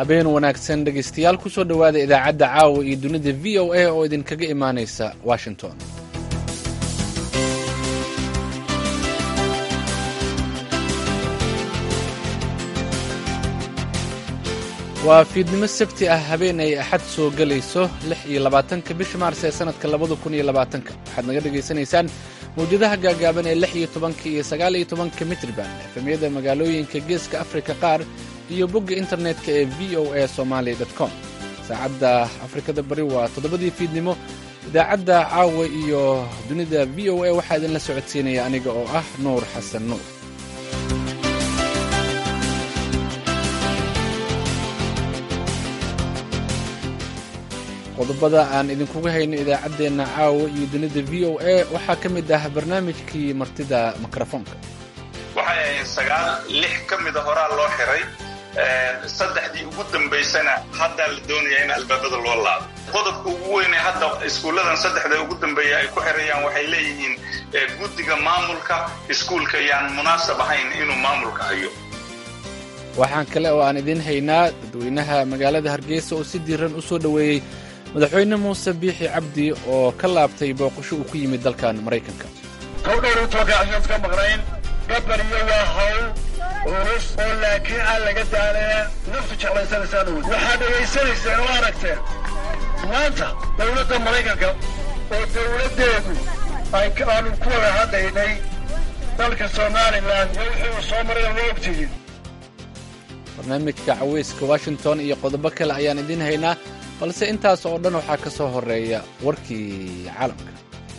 habeen wanaagsan dhegaystayaal ku soo dhowaada idaacadda caawa iyo dunida v o a oo idinkaga imaanaysa washington waa fiidnimo sabti ah habeen ay axad soo gelayso lix iyo labaatanka bisha maars ee sannadka labada kun iyo labaatanka waxaad naga dhagaysanaysaan mawjadaha gaagaaban ee lix iyo tobanka iyo sagaal iyo tobanka mitriban efemyada magaalooyinka geeska afrika qaar iyo bogga internetka ee v o a somaali com saacadda afrikada bari waa toddobadii fiidnimo idaacadda caawa iyo dunida v o a waxaa idinla socodsiinaya aniga oo ah nuur xasan nuur qodobada aan idinkuga hayno idaacaddeenna caawa iyo dunida v o a waxaa ka mid ah barnaamijkii martida mikrofoonka waxay ahayd sagaal lix ka mida horaa loo xiray saddexdii ugu dambaysana haddaa la doonaya in albaabada loo laabo qodobka ugu weyne hadda iskuulladan saddexda ugu dambeeya ay ku xirayaan waxay leeyihiin guddiga maamulka iskuulka yaan munaasab ahayn inuu maamulka hayo waxaan kale oo aan idiin haynaa dadweynaha magaalada hargeysa oo si diiran u soo dhoweeyey madaxweyne muuse biixi cabdi oo ka laabtay booqasho uu ku yimid dalkan maraykanka howdhowrutoogaashaad ka maqnayn gabariyo waa hawl culus oo laakiin aan laga daalee naftu jeclaysanaysaan uwad waxaad dhegaysanayseen oo aragteen maanta dowladda maraykanka oo dowladdeedu aanu ku wada hadlaynay dalka somalilan iyo wixii uu soo maray ma ogtihiin barnaamijka caweyska washington iyo qodobo kale ayaan idiin haynaa balse intaas oo dhan waxaa ka soo horeeya warkii caalamka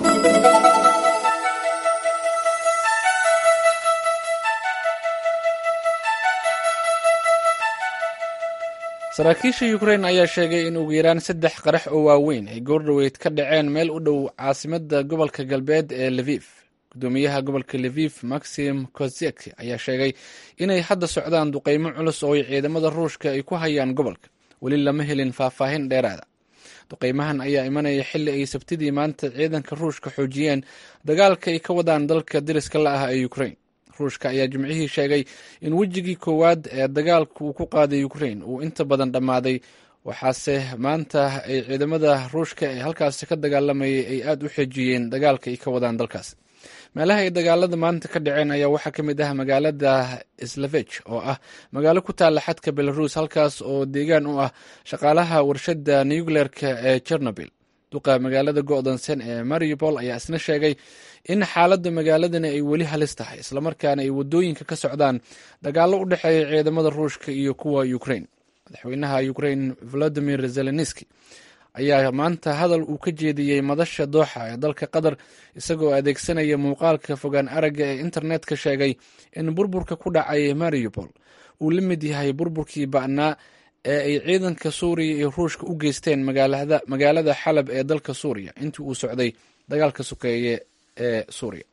saraakiisha ukrain ayaa sheegay in ugu yaraan saddex qarax oo waaweyn ay goordhoweyd ka dhaceen meel u dhow caasimadda gobolka galbeed ee levif gudoomiyaha gobolka levif maxim kozek ayaa sheegay inay hadda socdaan duqeymo culus oo ay ciidamada ruushka ay ku hayaan gobolka weli lama helin faahfaahin dheeraada duqeymahan ayaa imanaya xilli ay sabtidii maanta ciidanka ruushka xoojiyeen dagaalka ay ka wadaan dalka dariska la ah ee ukrain ruushka ayaa jimcihii sheegay in wejigii koowaad ee dagaalka uu ku qaaday ukrain uu inta badan dhammaaday waxaase maanta ay ciidamada ruushka ee halkaasi ka dagaalamayay ay aada u xeejiyeen dagaalka ay ka wadaan dalkaas meelaha ay dagaalada maanta ka dhaceen ayaa waxaa ka mid ah magaalada slavej oo ah magaalo ku taalla xadka belarus halkaas oo deegaan u ah shaqaalaha warshadda nucleerka ee chernobil duqa magaalada go'doonsan ee mariupol ayaa isna sheegay in xaaladda magaaladani ay weli halis tahay islamarkaana ay wadooyinka ka socdaan dagaallo u dhexeeya ciidamada ruushka iyo kuwa ukrain madaxweynaha ukrain volodimir zelenski ayaa maanta hadal uu ka jeediyey madasha dooxa ee dalka qatar isagoo adeegsanaya muuqaalka fogaan aragga ee internetka sheegay in burburka ku dhacay mariupol uu la mid yahay burburkii ba'naa ee ay ciidanka suuriya iyo ruushka u geysteen magaalada xalab ee dalka suuriya intii uu socday dagaalka sokeeye ee suuriya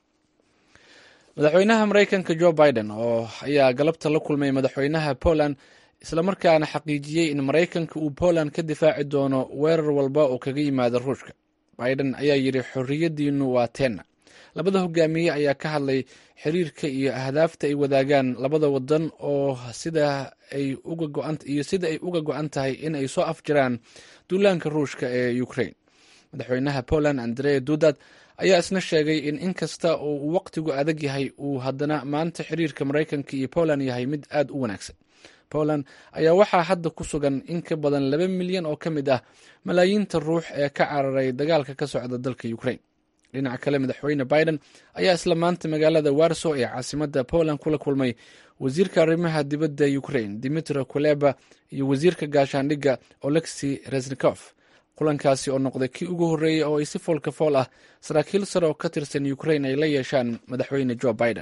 madaxweynaha maraykanka jo biden oo ayaa galabta la kulmay madaxweynaha poland islamarkaana xaqiijiyey in maraykanka uu poland ka difaaci doono weerar walba oo kaga yimaada ruushka biden ayaa yidhi xorriyaddiinu waa teenna labada hogaamiye ayaa ka hadlay xiriirka iyo ahdaafta ay wadaagaan labada wadan oo sida ay iyo sida ay uga go-an tahay in ay soo afjiraan duulaanka ruushka ee ukrain madaxweynaha poland andre dudad ayaa isna sheegay in inkasta oo uu waqtigu adag yahay uu haddana maanta xiriirka maraykanka iyo poland yahay mid aada u wanaagsan poland ayaa waxaa hadda ku sugan in ka badan laba milyan oo ka mid ah malaayiinta ruux ee ka cararay dagaalka ka socda dalka ukrain dhinaca kale madaxweyne biden ayaa isla maanta magaalada warso ee caasimadda poland kula kulmay wasiirka arrimaha dibadda ukrain dimitro kuleba iyo wasiirka gaashaandhigga olexi resnikof kulankaasi oo noqday kii ugu horreeyey oo ay si foolka fool ah saraakiil sare oo ka tirsan ukrain ay la yeeshaan madaxweyne jo biden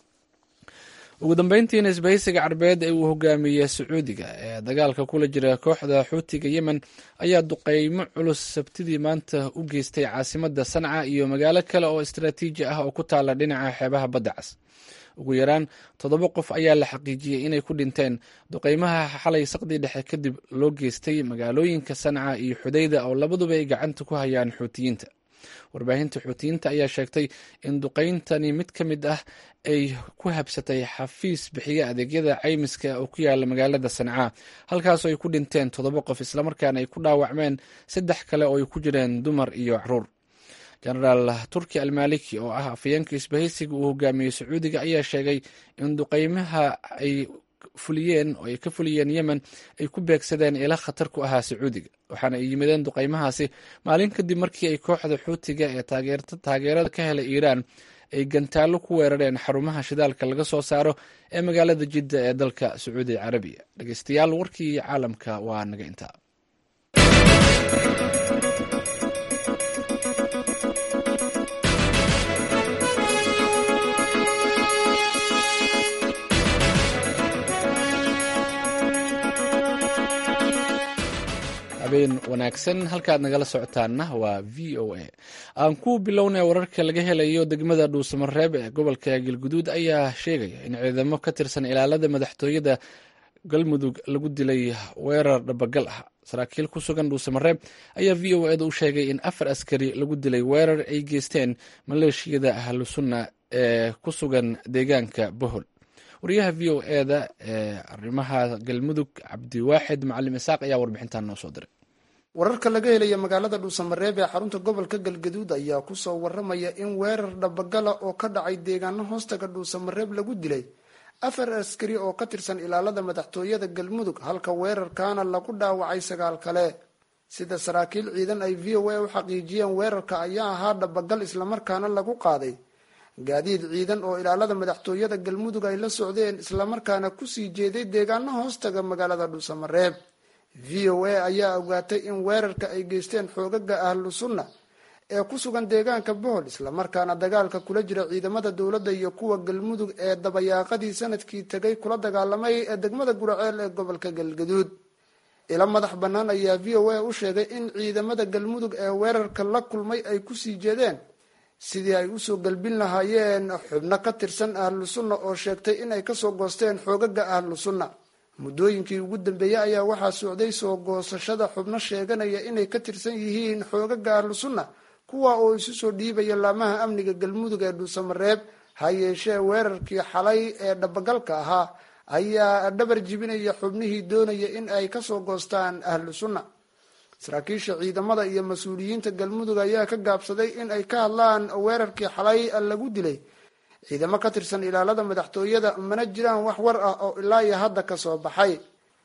ugu dambeyntiina isbahaysiga carbeed ee uu hogaamiyey sacuudiga ee dagaalka kula jira kooxda xuutiga yemen ayaa duqeymo culus sabtidii maanta u geystay caasimadda sanca iyo magaalo kale oo istaraatiiji ah oo ku taala dhinaca xeebaha badda cas ugu yaraan toddoba qof ayaa la xaqiijiyey inay ku dhinteen duqeymaha xalay saqdii dhexe kadib loo geystay magaalooyinka sanca iyo xudayda oo labaduba ay gacanta ku hayaan xuutiyiinta warbaahinta xuutiyiinta ayaa sheegtay in duqeyntani mid ka mid ah ay ku habsatay xafiis bixiya adeegyada caymiska oo ku yaala magaalada sancaa halkaasoo ay ku dhinteen toddoba qof islamarkaana ay ku dhaawacmeen saddex kale oo ay ku jireen dumar iyo caruur jenaraal turki almaliki oo ah afayeenka isbahaysiga uu hogaamiyey sacuudiga ayaa sheegay in duqeymaha ay fuliyeen oo ay ka fuliyeen yemen ay ku beegsadeen ila khatar ku ahaa sacuudiga waxaana ay yimideen duqeymahaasi maalin kadib markii ay kooxda xuutiga ee taageerada ka helay iiraan ay gantaallo ku weerareen xarumaha shidaalka laga soo saaro ee magaalada jidda ee dalka sacuudi carabiya dhegeystayaal warkii caalamka waa naga intaa habeen wanaagsan halkaad nagala socotaanna waa v o a aan ku bilownay wararka laga helayo degmada dhuusamareeb ee gobolka galguduud ayaa sheegaya in ciidamo ka tirsan ilaalada madaxtooyada galmudug lagu dilay weerar dhabagal ah saraakiil ku sugan dhuusamareeb ayaa v o eda u sheegay in afar askari lagu dilay weerar ay geysteen maleeshiyada ahlu sunna ee ku sugan deegaanka bohol wariyaha v o eda ee arrimaha galmudug cabdiwaaxid macalim isaaq ayaa warbixintan noo soo diray wararka laga helaya magaalada dhuusamareeb ee xarunta gobolka galgaduud ayaa kusoo waramaya in weerar dhabagala oo ka dhacay deegaano hoostaga dhuusamareeb lagu dilay afar askari oo ka tirsan ilaalada madaxtooyada galmudug halka weerarkaana lagu dhaawacay sagaal kale sida saraakiil ciidan ay v o a u xaqiijiyeen weerarka ayaa ahaa dhabagal islamarkaana lagu qaaday gaadiid ciidan oo ilaalada madaxtooyada galmudug ay la socdeen islamarkaana kusii jeeday deegaano hoostaga magaalada dhuusamareeb v o a ayaa ogaatay in weerarka ay geysteen xoogaga ahlu sunna ee ku sugan deegaanka bohol islamarkaana dagaalka kula jira ciidamada dowladda iyo kuwa galmudug ee dabayaaqadii sanadkii tegay kula dagaalamay ee degmada guraceel ee gobolka galgaduud ilo madax bannaan ayaa v o a u sheegay in ciidamada galmudug ee weerarka la kulmay ay kusii jeedeen sidii ay usoo galbin lahaayeen xubno ka tirsan ahlu sunna oo sheegtay inay kasoo goosteen xoogaga ahlu sunna muddooyinkii ugu dambeeyey ayaa waxaa socday soo goosashada xubno sheeganaya inay ka tirsan yihiin xoogaga ahlu sunna kuwa oo isu soo dhiibaya laamaha amniga galmudug ee dhuusamareeb ha yeeshee weerarkii xalay ee dhabagalka ahaa ayaa dhabar jibinaya xubnihii doonaya in ay kasoo goostaan ahlu sunna saraakiisha ciidamada iyo mas-uuliyiinta galmudug ayaa ka gaabsaday in ay ka hadlaan weerarkii xalay lagu dilay ciidamo ka tirsan ilaalada madaxtooyada mana jiraan wax war ah oo ilaa iyo hadda kasoo baxay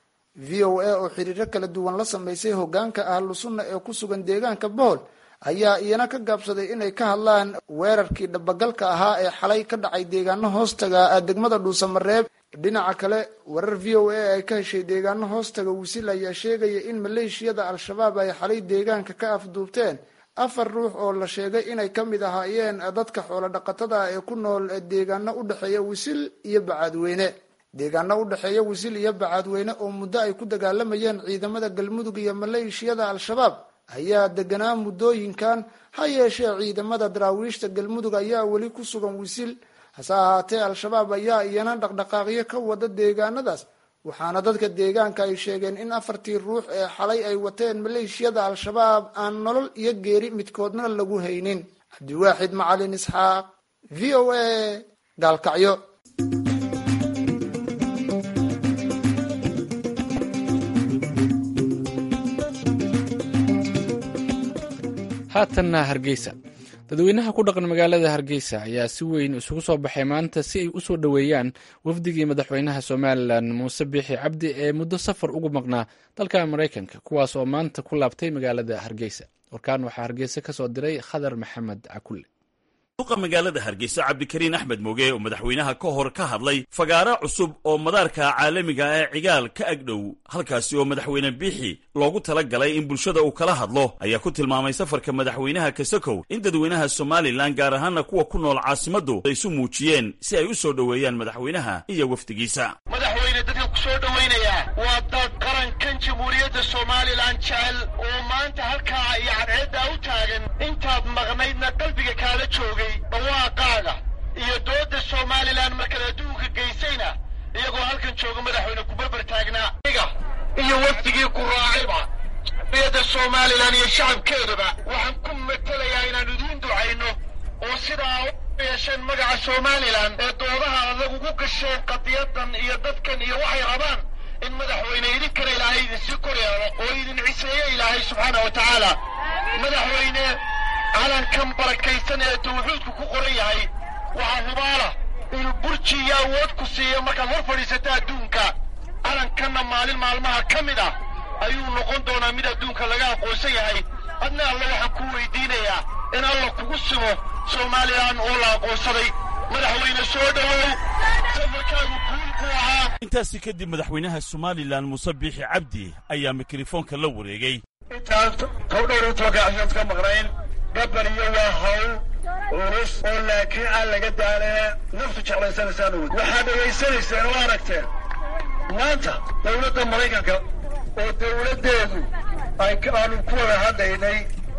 v o a oo xiriiro kala duwan la sameysay hogaanka ahlu sunna ee ku sugan deegaanka bohol ayaa iyana ka gaabsaday inay ka hadlaan weerarkii dhabagalka ahaa ee xalay ka dhacay deegaano hoostaga degmada dhuusamareeb dhinaca kale warar v o a ay ka heshay deegaano hoostaga wisil ayaa sheegaya in maleeshiyada al-shabaab ay xalay deegaanka ka afduubteen afar ruux oo la sheegay inay ka mid ahaayeen dadka xoolo dhaqatada ah ee ku nool deegaano u dhexeeya wisil iyo bacaadweyne deegaano u dhexeeya wisil iyo bacaadweyne oo muddo ay ku dagaalamayeen ciidamada galmudug iyo maleeshiyada al-shabaab ayaa deganaa muddooyinkan ha yeeshee ciidamada daraawiishta galmudug ayaa weli ku sugan wisil hase ahaatee al-shabaab ayaa iyana dhaqdhaqaaqyo ka wada deegaanadaas waxaana dadka deegaanka ay sheegeen in afartii ruux ee xalay ay wateen maleeshiyada al-shabaab aan nolol iyo geeri midkoodna lagu haynin cabdiwaaxid macalin isxaaq v o a gaalkacyo haatanna hargeysa dadweynaha ku dhaqan magaalada hargeysa ayaa si weyn isugu soo baxay maanta si ay u soo dhoweeyaan wafdigii madaxweynaha somalilan muuse biixi cabdi ee muddo safar ugu maqnaa dalka maraykanka kuwaas oo maanta ku laabtay magaalada hargeysa warkaan waxaa hargeysa ka soo diray khadar maxamed cakulle duqa magaalada hargeysa cabdikariin axmed moge oo madaxweynaha ka hor ka hadlay fagaaro cusub oo madaarka caalamiga ee cigaal ka agdhow halkaasi oo madaxweyne biixi loogu tala galay in bulshada uu kala hadlo ayaa ku tilmaamay safarka madaxweynaha kasakow in dadweynaha somalilan gaar ahaana kuwa ku nool caasimaddu ay isu muujiyeen si ay u soo dhoweeyaan madaxweynaha iyo wafdigiisa madaxweyne dadka ku soo dhowaynaya waa dad qarankan jamhuuriyadda somalilan jecel oo maanta halkaa iyo cadceeddaa u taagan intaad maqnaydna qalbiga kaala joogay dhawaaqaaga iyo dooda somalilan markaad adduunka geysayna iyagoo halkan jooga madaxweyne ku barbar taagnaa iga iyo wafdigii ku raacayba jamhuuriyadda somalilan iyo shacabkeedaba waxaan ku matelayaa inaannu idiin ducayno oo sidaa u yeesheen magaca somalilan ee doodaha adag ugu gasheen qadiyadan iyo dadkan iyo waxay rabaan in madaxweyne idinkana ilaahay idinsii kor yeelo oo idin ciseeyo ilaahay subxaana wa tacaala madaxweyne calankan barakaysan ee tawxiidku ku qoran yahay waxaa hubaala inuu burji iyo awood ku siiyo markaad hor fadhiisata adduunka calankanna maalin maalmaha ka mid ah ayuu noqon doonaa mid adduunka laga aqoonsan yahay adna alle waxaan ku weydiinayaa in alla kugu simo somalilan oo la aqoonsaday madaxweyne soo dhowow safarkaagu guul buu ahaa intaasi kadib madaxweynaha somalilan muuse biixi cabdi ayaa mikrofoonka la wareegay intaan tow dhowr iyo tobanka cashaad ka maqnayn gabaliyo waa hawl culus oo laakiin aan laga daalee naftu jeclaysanaysaan uwad waxaad dhegaysanayseen oo aragteen maanta dowladda maraykanka oo dowladdeedu ay aanu ku wada hadlaynay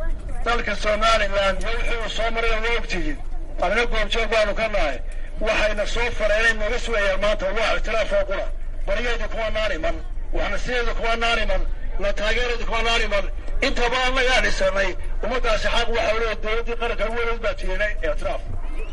dalka somalilan iyo wixii uu soo maray oo ogtihiin anina goobjoog baanu ka nahay waxayna soo fareenay naga sugayaan maanta waa ictiraafoo qura baryaeedu kuma naaniman waxna sideedu kuma naaniman la taageereedu kuma naaniman intaba annagaa dhisanay ummaddaasi xaq waxa leeya dowladdii qaranka weligeed baa tiinay ictiraaf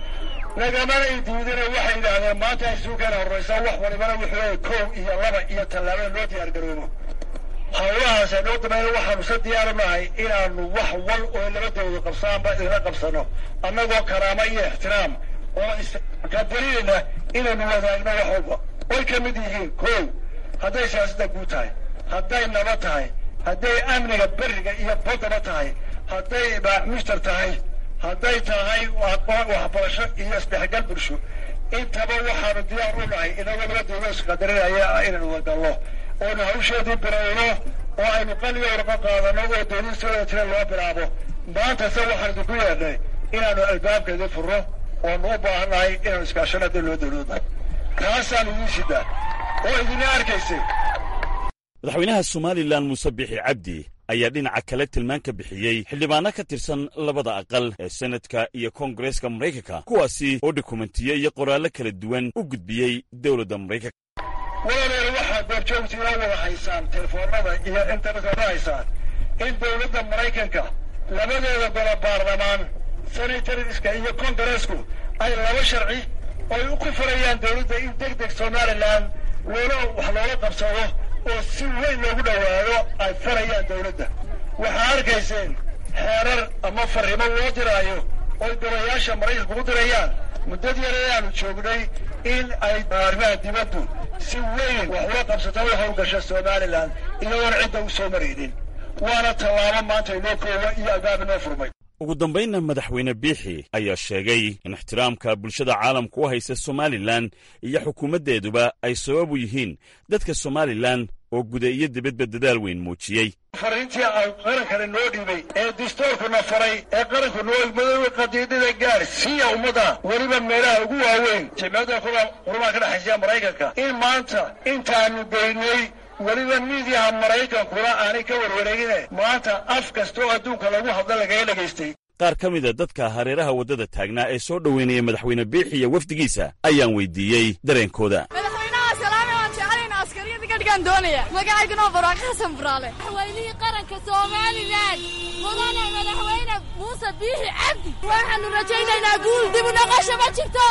nagamana ay diidana waxay yidhaahdeen maanta ay suukeena horraysaa wax walibana wuxuu kow iyo laba iyo tallaabada loo diyaar garoobo hawlahaas noo damayna waxaanu sa diyaaru nahay inaanu wax wal oo labadooda qabsaanba idinla qabsano annagoo karaamo iyo ixtiraam oo isqadarinayna inaynu wadaagno wax walba way ka mid yihiin kow hadday siyaasadda guud tahay hadday nabad tahay hadday amniga beriga iyo baddaba tahay hadday mushtar tahay hadday tahay waxbarasho iyo isdhexgal bulsho intaba waxaanu diyaar u nahay inagoo labadooda isqadarinaya inaynu wadallo oonu hawsheedii bilowno oo aynu qaliga warqo qaadano oo doonistoda tira loo bilaabo maanta se waxaan idinku yeedhnay inaanu albaabkeedii furno oonu u baahannahay inaanu iskaashano haddii loo dowloodahay kaasaan idiin sidaa oo idina arkaysay madaxweynaha somalilan muuse biixi cabdi ayaa dhinaca kale tilmaan ka bixiyey xildhibaano ka tirsan labada aqal ee senadka iyo koongareeska maraykanka kuwaasi oo dokumentiyo iyo qoraallo kala duwan u gudbiyey dowladda maraykanka walaaleer waxaad goobjoogtiina wada haysaan telefoonada iyo internetka wada haysaan in dowladda maraykanka labadeeda golo baarlamaan senatoriska iyo kongareesku ay laba sharci oy ku furayaan dowladda in deg deg somalilan loola wax loola qabsado oo si weyn loogu dhowaado ay farayaan dowladda waxaa arkayseen xeerar ama farrimo loo diraayo oy golayaasha maraykanka u dirayaan muddad yare aanu joognay in ay arrimaha dibaddu si weyn wax ula qabsato u howlgasha somalilan iyadoona cidda u soo maraynin waana tallaabo maanta inoo koowa iyo albaab inoo furmay ugu dambaynna madaxweyne biixi ayaa sheegay in ixtiraamka bulshada caalamka u haysa somalilan iyo xukuumaddeeduba ay sabab u yihiin dadka somalilan oo guda iyo dibadba dadaal weyn muujiyey fariintii aan qarankana noo dhiibay ee dastuurkuna faray ee qaranku noo madoobe qadiidada gaar siiya ummadda weliba meelaha ugu waaweyn jimciyadda qurumaha ka dhexaysiya maraykanka in maanta intaanu geynay weliba miidiyaha maraykankuna aanay ka warwareegine maanta af kasta oo adduunka lagu hadla lagaga dhagaystay qaar ka mida dadka hareeraha waddada taagnaa ee soo dhoweynaya madaxweyne biixi iyo wafdigiisa ayaan weydiiyey dareenkooda magacayguna barwaaqo xasan buraale madaxweynihii qaranka somalilan mudane madaxweyne muuse biixi cabdi waxaanu rajaynaynaa guul dib u noqosho ma jirto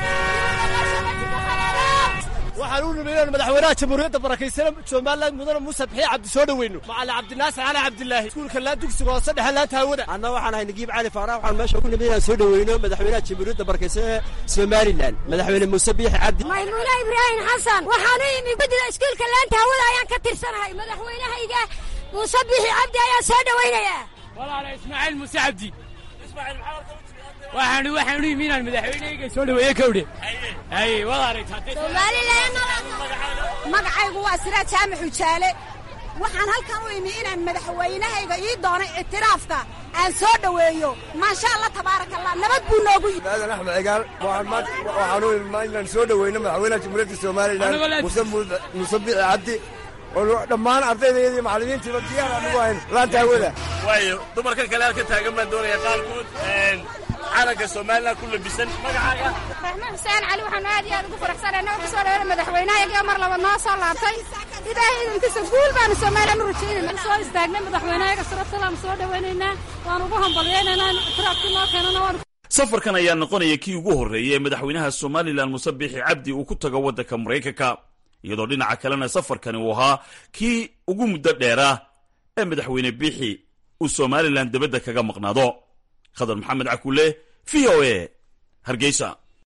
waxaan u nimay inaan madaxweynaha jamhuuriyadda barakaysan somalilan mudane muuse biixi cabdi soo dhoweyno macali cabdinaasir cali cabdilaahi iskuulka laan dugsiga hoose dhexe laanta hawada anna waxaan ahay nagiib cali faarax waxaan meesha ku nimay inaan soo dhoweyno madaxweynaha jamhuuriyadda barakaysan ee somalilan madaxweyne muuse biixi cabdi maymuuna ibraahim xasan waxaanu imi gudida iskuulka laanta hawada ayaan ka tirsanahay madaxweynahayga muuse biixi cabdi ayaan soo dhoweynayaa walaala ismaaciil muuse cabdi waxaanu waxaanu yimi inaan madaxweynahayga soo dhaweeye kawdhe haye wad aragtaa somalilan magacaygu waa siraad jaamac ujaale waxaan halkan u imi inaan madaxweynahayga ii doonay ictiraafka aan soo dhoweeyo maasha allah tabaaraka allah nabad buu noogu yimi aadan axmed cigaal waxaanu imaa inaan soo dhoweyno madaxweynaha jamhuuriyadda somalilan muuse biixi cabdi oo dhammaan ardayda iyo macallimiintiiba diyaar anugu ahayn laanta hawada waayo dumarka kale halka taagan baan doonaya qaarkood calanka somalilan ku labisan magacaaga raxmaan xuseen cali waxaanu aad iyo aad ugu faraxsanahay noo kusoo dhaweena madaxweynahayaga mar laba noo soo laabtay ilaahay idinkiisa guul baanu soomaaliyan u rajaynayna soo istaagnay madaxweynahayaga sarabsalaam soo dhawaynaynaa waan ugu hambalyaynaynaa tiraabkii noo keenana waan safarkan ayaa noqonaya kii ugu horreeyay ee madaxweynaha somalilan muse biixi cabdi uu ku tago waddanka maraykanka iyadoo dhinaca kalena safarkani uu ahaa kii ugu muddo dheera ee madaxweyne biixi uu somalilan debadda kaga maqnaado khadar maxamed cakule v o a hargeysa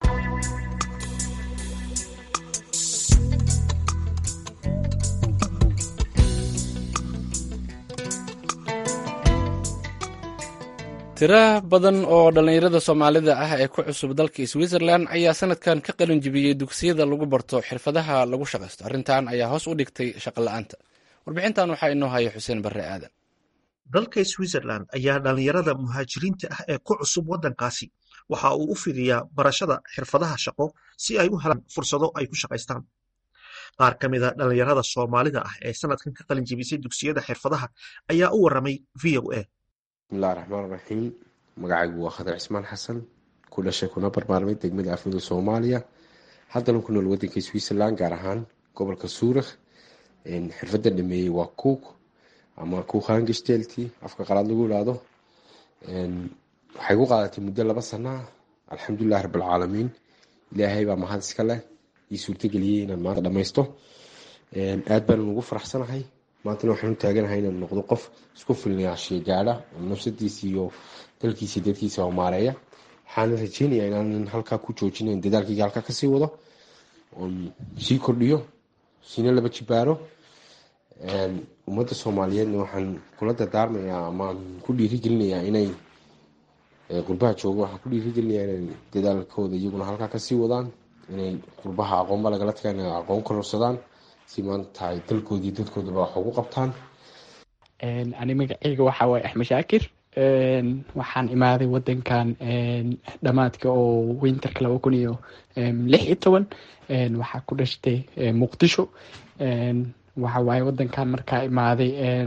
tira badan oo dhallinyarada soomaalida ah ee ku cusub dalka switzerland ayaa sanadkan ka qalin jibiyey dugsiyada lagu barto xirfadaha lagu shaqaysto arrintan ayaa hoos u dhigtay shaqola'aanta warbixintan waxaa inoo haya xuseen barre aadan dalka switzerland ayaa dhallinyarada muhaajiriinta ah ee ku cusub waddankaasi waxa uu u fidiyaa barashada xirfadaha shaqo si ay u helaan fursado ay ku shaqaystaan qaar ka mida dhallinyarada soomaalida ah ee sanadkan ka qalin jibisay dugsiyada xirfadaha ayaa u waramay v o a bismillahi raxmaan raxiim magacaygu waa khadar cismaan xasan ku dhashay kuna barbaarmay degmada afmida soomaaliya haddana ku nool wadanka switzerland gaar ahaan gobolka suurikh xirfadda dhameeyey waa cook ama cook hangestelti afka qalaad lagu ilaado waxay ku qaadatay muddo laba sana alxamdulilahi rabbilcaalamiin ilaahay baa mahad iska leh ii suurtageliyey inaan maanta dhammaysto aad baanan ugu faraxsanahay maantana waxaan u taaganahay inaan noqdo qof isku filnayaashiya gaadha oo nafsadiisa iyo dalkiisa dadkiisa maareeya waxaana rajeynayaa inaanan halkaa ku joojinayn dadaalkayga halkaa kasii wado oon sii kordhiyo siina laba jibaaro ummadda soomaaliyeedna waxaan kula dardaarmayaa amaan ku dhiirigelinayaa inay qurbaha jooga waxaan ku dhiirigelinayaa inay dadaalkooda iyaguna halkaa kasii wadaan inay qurbaha aqoonba lagala tagaan inay aqoon kororsadaan si maanta ay dalkoodii dadkoodaba wax ugu qabtaan ani magaceyga waxaa waaye axmed shaakir waxaan imaaday wadankan dhamaadka oo winterka laba kun iyo lix iyo toban waxaa ku dhashtay muqdisho waxa waaye wadankan markaa imaaday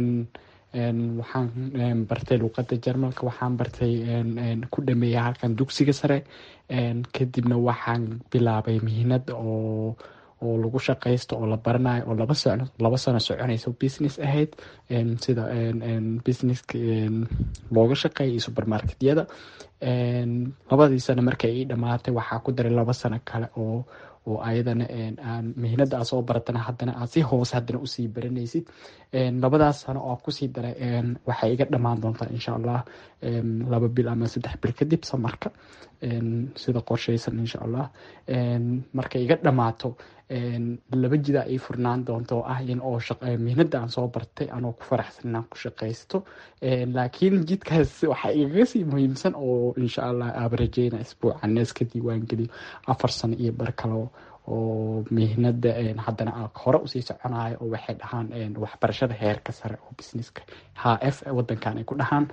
waxaan bartay luuqada jarmalka waxaan bartay ku dhameeya halkan dugsiga sare kadibna waxaan bilaabay mihinad oo oo lagu shaqaysto oo la baranayo oo laba sano laba sano soconayso business ahayd sida businesska looga shaqeeya iyo supermarketyada labadii sano markay ii dhamaatay waxaa ku daray laba sano kale oo oo ayadana aan mihnada aa soo baratana haddana aad si hoose haddana usii baranaysid labadaas sano oo kusii daray waxay iga dhamaan doontaa insha allah laba bil ama saddex bil kadib samarka sida qorshaysan insha allah markay iga dhamaato laba jidaa ii furnaan doonta oo ah in oo mihnada aan soo bartay anoo ku faraxsan inaan ku shaqaysto laakiin jidkaas waxaa igaga sii muhiimsan oo insha allah aaba rajeyna isbuuca nees ka diiwaan geliyo afar sano iyo bar kale oo mihnada haddana hore usii soconayo oo waxay dhahaan waxbarashada heerka sare oo businesska h f wadankan ay ku dhahaan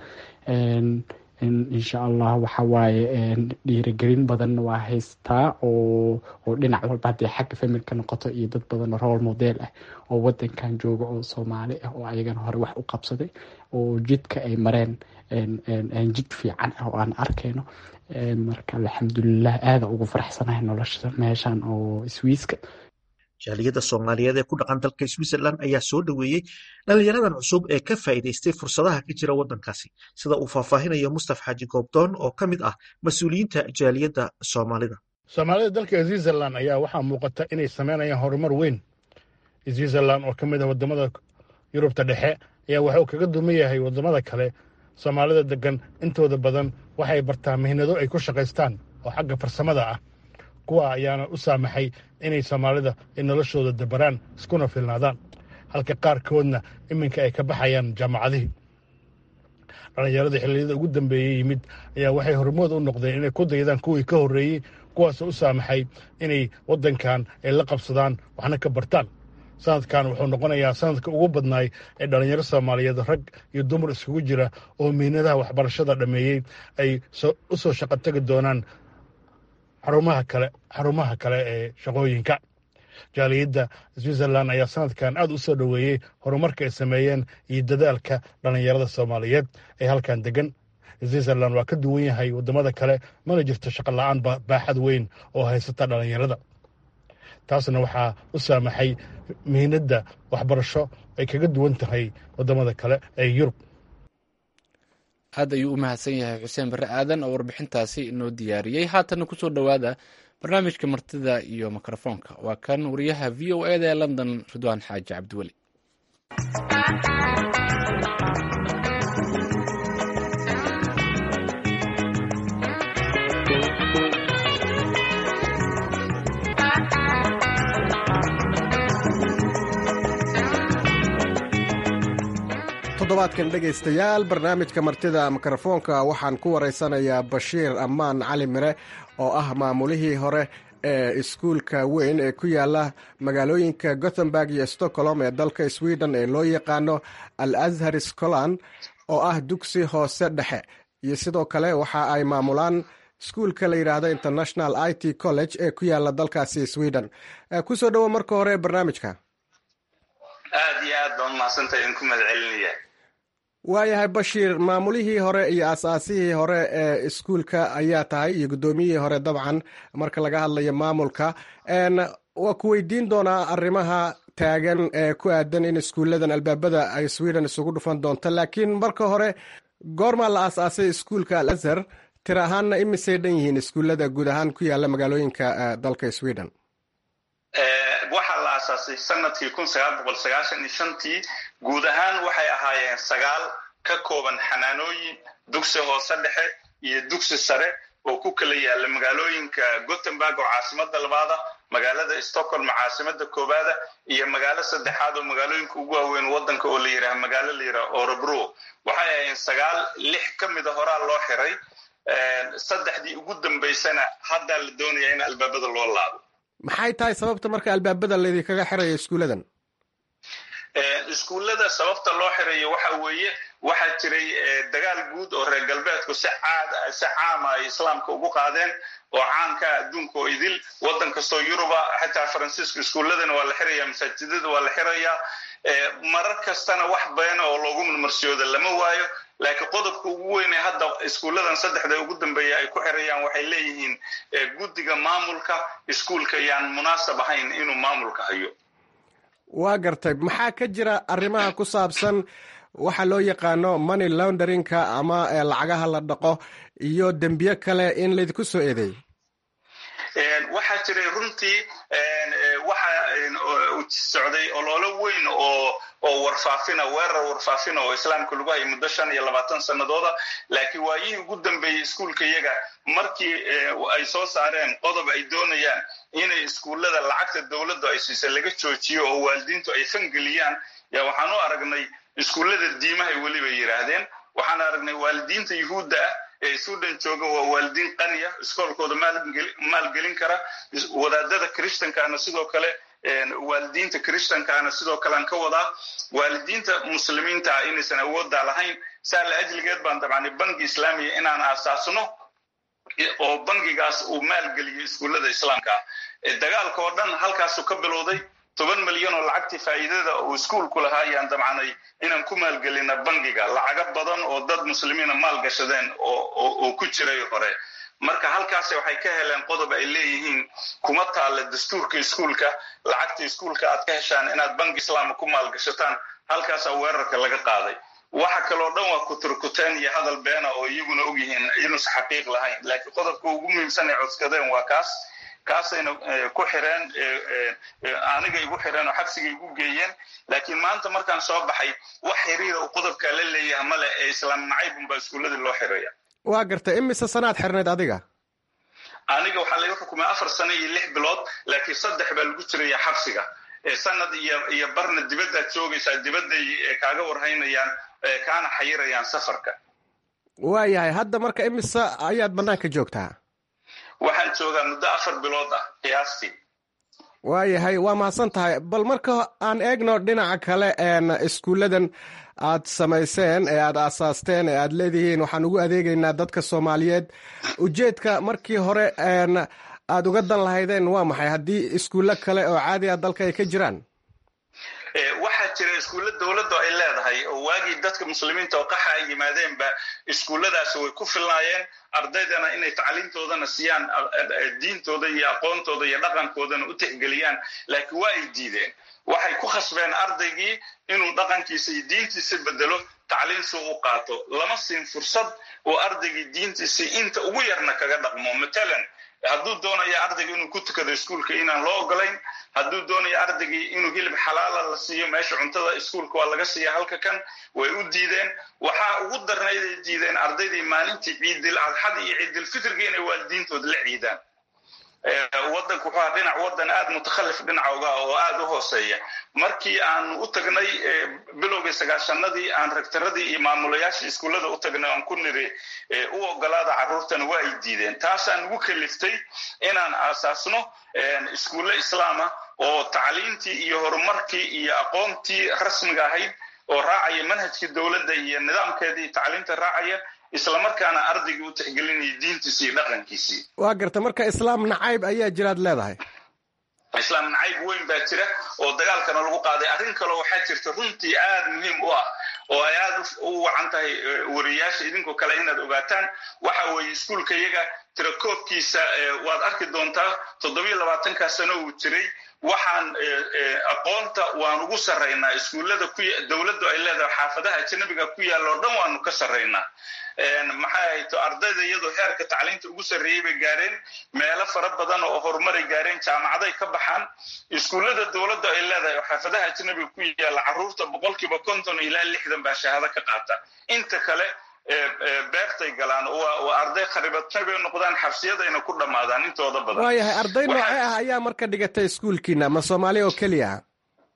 insha allah waxa waaye dhiirigelin badanna waa haystaa oo oo dhinac walba haddii xagga familka noqoto iyo dad badan role model ah oo wadankan jooga oo soomaali ah oo ayagana hore wax u qabsaday oo jidka ay mareen jid fiican ah oo aan arkayno marka alxamdulilah aada ugu faraxsanahay nolosha meeshan oo swiiska jaaliyadda soomaaliyeed ee ku dhaqan dalka switzerland ayaa soo dhoweeyey dhalinyaradan cusub ee ka faa'iidaystay fursadaha ka jira waddankaasi sida uu faahfaahinayo mustaf xaaji goobdoon oo ka mid ah mas-uuliyiinta jaaliyadda soomaalida soomaalida dalka switzerland ayaa waxaa muuqata inay sameynayaan horumar weyn switzerland oo ka mid ah wadamada yurubta dhexe ayaa waxuu kaga duman yahay wadamada kale soomaalida degan intooda badan waxay bartaan mihnado ay ku shaqaystaan oo xagga farsamada ah kuwa ayaana u saamaxay inay soomaalida ay noloshooda dabaraan iskuna filnaadaan halka qaarkoodna iminka ay ka baxayaan jaamacadihii dhallinyaradii xilliyada ugu dambeeyey yimid ayaa waxay hormood u noqdeen inay ku daydaan kuwii ka horreeyey kuwaasoo u saamaxay inay waddankan ay la qabsadaan waxna ka bartaan sanadkan wuxuu noqonayaa sanadka ugu badnaay ee dhallinyaro soomaaliyeed rag iyo dumar iskugu jira oo mihnadaha waxbarashada dhammeeyey ay u soo shaqo tegi doonaan xarumaha kale xarumaha kale ee shaqooyinka jaaliyadda switzerland ayaa sanadkan aad u soo dhoweeyey horumarka ay sameeyeen iyo dadaalka dhallinyarada soomaaliyeed ee halkan degan switzerland waa ka duwan yahay waddamada kale mana jirto shaqo la-aan baaxad weyn oo haysata dhallinyarada taasna waxaa u saamaxay mihinadda waxbarasho ay kaga duwan tahay waddamada kale ee yurub aad ayuu u mahadsan yahay xuseen barre aadan oo warbixintaasi inoo diyaariyey haatanna kusoo dhowaada barnaamijka martida iyo mikrofoonka waa kan wariyaha v o eda ee london ridwaan xaaji cabdiweli toddobaadkan dhegaystayaal barnaamijka martida mikrofoonka waxaan ku waraysanayaa bashiir ammaan cali mire oo ah maamulihii hore ee iskuulka weyn ee ku yaala magaalooyinka gothenburg iyo stockholm ee dalka sweden ee loo yaqaano al azhar scotland oo ah dugsi hoose dhexe iyo sidoo kale waxa ay maamulaan iskuulka la yidhaahdo international i t college ee ku yaala dalkaasi sweden kusoo dhowo marka hore barnaamijka aad iyo aad baan umahadsantahay idin ku mahadcelinaya waayahay bashiir maamulihii hore iyo asaasihii hore ee iskuulka ayaa tahay iyo guddoomiyihii hore dabcan marka laga hadlayo maamulka waa ku weydiin doonaa arrimaha taagan ee ku aadan in iskuulladan albaabada ay sweden isugu dhufan doonto laakiin marka hore goormaa la aas-aasay iskuulka al azhar tir ahaanna imisay dhan yihiin iskuullada guud ahaan ku yaala magaalooyinka dalka sweden waxaa la aasaasay sanadkii kun sagaal boqol sagaashan iyo shantii guud ahaan waxay ahaayeen sagaal ka kooban xanaanooyin dugsi hoose dhexe iyo dugsi sare oo ku kala yaala magaalooyinka gothenburg oo caasimada labaada magaalada stockholm caasimada koobaada iyo magaalo saddexaad oo magaalooyinka ugu waaweyn wadanka oo la yidhaha magaalo la yidhaha orebro waxay ahaayeen sagaal lix ka mida horaa loo xiray saddexdii ugu dambaysana haddaa la doonaya in albaabada loo laabo maxay tahay sababta marka albaabada laydinkaga xirayo iskuulladan iskuullada sababta loo xirayo waxa weeye waxaa jiray dagaal guud oo reer galbeedku si caad si caama ay islaamka ugu qaadeen oo caanka adduunka oo idil waddan kastoo yuruba xitaa faransiiska iskuulladana waa la xiraya masaajidada waa la xirayaa marar kastana wax beena oo loogu marmarsiyooda lama waayo laakiin qodobka ugu weynee hadda iskuulladan saddexda ugu dambeeya ay ku xirayaan waxay leeyihiin guddiga maamulka iskuulka yaan munaasab ahayn inuu maamulka hayo waa gartay maxaa ka jira arrimaha ku saabsan waxa loo yaqaano money launderingka ama lacagaha la dhaqo iyo dembiye kale in laydinku soo eedeey waxaa jiray runtii waxa socday ololo weyn oo oo warfaafina weerar warfaafina oo islaamka lagu hayay muddo shan iyo labaatan sanadooda laakiin waayihii ugu dambeeyey iskuulka iyaga markii ay soo saareen qodob ay doonayaan inay iskuullada lacagta dowladdu ay siisa laga joojiyo oo waalidiintu ay fangeliyaan yaa waxaan u aragnay iskuullada diimahay weliba yidhaahdeen waxaan aragnay waalidiinta yuhuudda ah ee sudan jooga waa waalidiin qaniya iskoolkooda maalgelin kara wadaadada christankaana sidoo kale waalidiinta christankaana sidoo kalean ka wadaa waalidiinta muslimiinta ah inaysan awooddaa lahayn saa la ajligeed baan dabcani bangi islaamiya inaan aasaasno oo bangigaas uu maalgeliyo iskuullada islaamka ah dagaalka oo dhan halkaasu ka bilowday toban milyan oo lacagtii faa'iidada uu iskuulku lahaa ayaan dabcanay inaan ku maalgelina bangiga lacago badan oo dad muslimiina maal gashadeen oo ku jiray hore marka halkaas waxay ka heleen qodob ay leeyihiin kuma taalla dastuurka iskuulka lacagta iskuulka aad ka heshaan inaad bangi islaama ku maalgashataan halkaasaa weerarka laga qaaday waxa kaloo dhan waa kuturkuteen iyo hadal beena oo iyaguna ogyihiin inuusa xaqiiq lahayn laakiin qodobka ugu muhiimsan ay codskadeen waa kaas kaasayna ku xireen aniga igu xireen oo xabsiga igu geeyeen laakiin maanta markaan soo baxay wax xiriira uu qodobkaa la leeyaha male ee islaam nacaybun baa iskuulladii loo xiraya waa gartay imise sanaad xirnayd adiga aniga waxaa laga xukumay afar sano iyo lix bilood laakiin saddex baa lagu jiraya xabsiga sanad iyo iyo barna dibaddaad joogaysaa dibadday kaaga warhaynayaan kaana xayirayaan safarka waayahay hadda marka imise ayaad bannaanka joogtaa waxaan joogaa muddo afar bilood ah qiyaastii waayahay waa mahadsan tahay bal marka aan eegno dhinaca kale iskuulladan aad samayseen ee aad aasaasteen ee aad leedihiin waxaan ugu adeegaynaa dadka soomaaliyeed ujeedka markii hore aad uga dan lahaydeen waa maxay haddii iskuullo kale oo caadi ah dalka ay ka jiraan waxaa jira iskuulla dowladdu ay leedahay oo waagii dadka muslimiinta oo qaxa ay yimaadeenba iskuulladaasi way ku filnaayeen ardaydana inay tacliintoodana siiyaan diintooda iyo aqoontooda iyo dhaqankoodana u tixgeliyaan laakiin waa ay diideen waxay ku khasbeen ardaygii inuu dhaqankiisa iyo diintiisa bedelo tacliin si u qaato lama siin fursad oo ardaygii diintiisii inta ugu yarna kaga dhaqmo matalan hadduu doonayo ardayga inuu ku tukado iskuulka inaan loo ogolayn hadduu doonayo ardaygii inuu hilib xalaala la siiyo meesha cuntada iskuulka waa laga siiya halka kan way u diideen waxaa ugu darnayday diideen ardaydii maalintii ciidil adxada iyo ciidilfitrga inay waalidiintooda la ciidaan wadanku wuxuu ahaa dhinac wadan aada mutakhalif dhinacooga oo aada u hooseeya markii aan u tagnay bilowgii sagaashanadii aan rektaradii iyo maamulayaashii iskuullada u tagnay aan ku niri u ogolaada carruurtana waa ay diideen taasaan ugu kaliftay inaan aasaasno iskuulle islaama oo tacliintii iyo horumarkii iyo aqoontii rasmiga ahayd oo raacaya manhajkii dowladda iyo nidaamkeedii tacliinta raacaya islamarkaana ardaygii u tixgelinaya diintiisii iyo dhaqankiisii waa garta marka islaam nacayb ayaa jiraad leedahay islaam nacayb weyn baa jira oo dagaalkana lagu qaaday arrin kaleo waxaa jirta runtii aada muhiim u ah oo ay aada u wacan tahay wariyaasha idinkoo kale inaad ogaataan waxa weeye iskuulka iyaga tirakoobkiisa waad arki doontaa toddobiyo labaatankaa sano uu jiray waxaan aqoonta waan ugu sarraynaa iskuullada ku dowladdu ay leedahay xaafadaha ajanabiga ku yaalla oo dhan waanu ka sarraynaa maxay hayto ardayda iyadoo heerka tacliinta ugu sarreeyey bay gaareen meelo fara badan oo horumaray gaareen jaamacaday ka baxaan iskuullada dowladdu ay leedahay oo xaafadaha ajanabiga ku yaalla carruurta boqolkiiba konton ilaa lixdan baa shahaado ka qaata inta kale beertay galaan waa arday kharibatay bay noqdaan xabsiyadayna ku dhammaadaan intooda badan waayahay arday noocee ah ayaa marka dhigata iskuulkiina ma soomaaliya oo keliya ah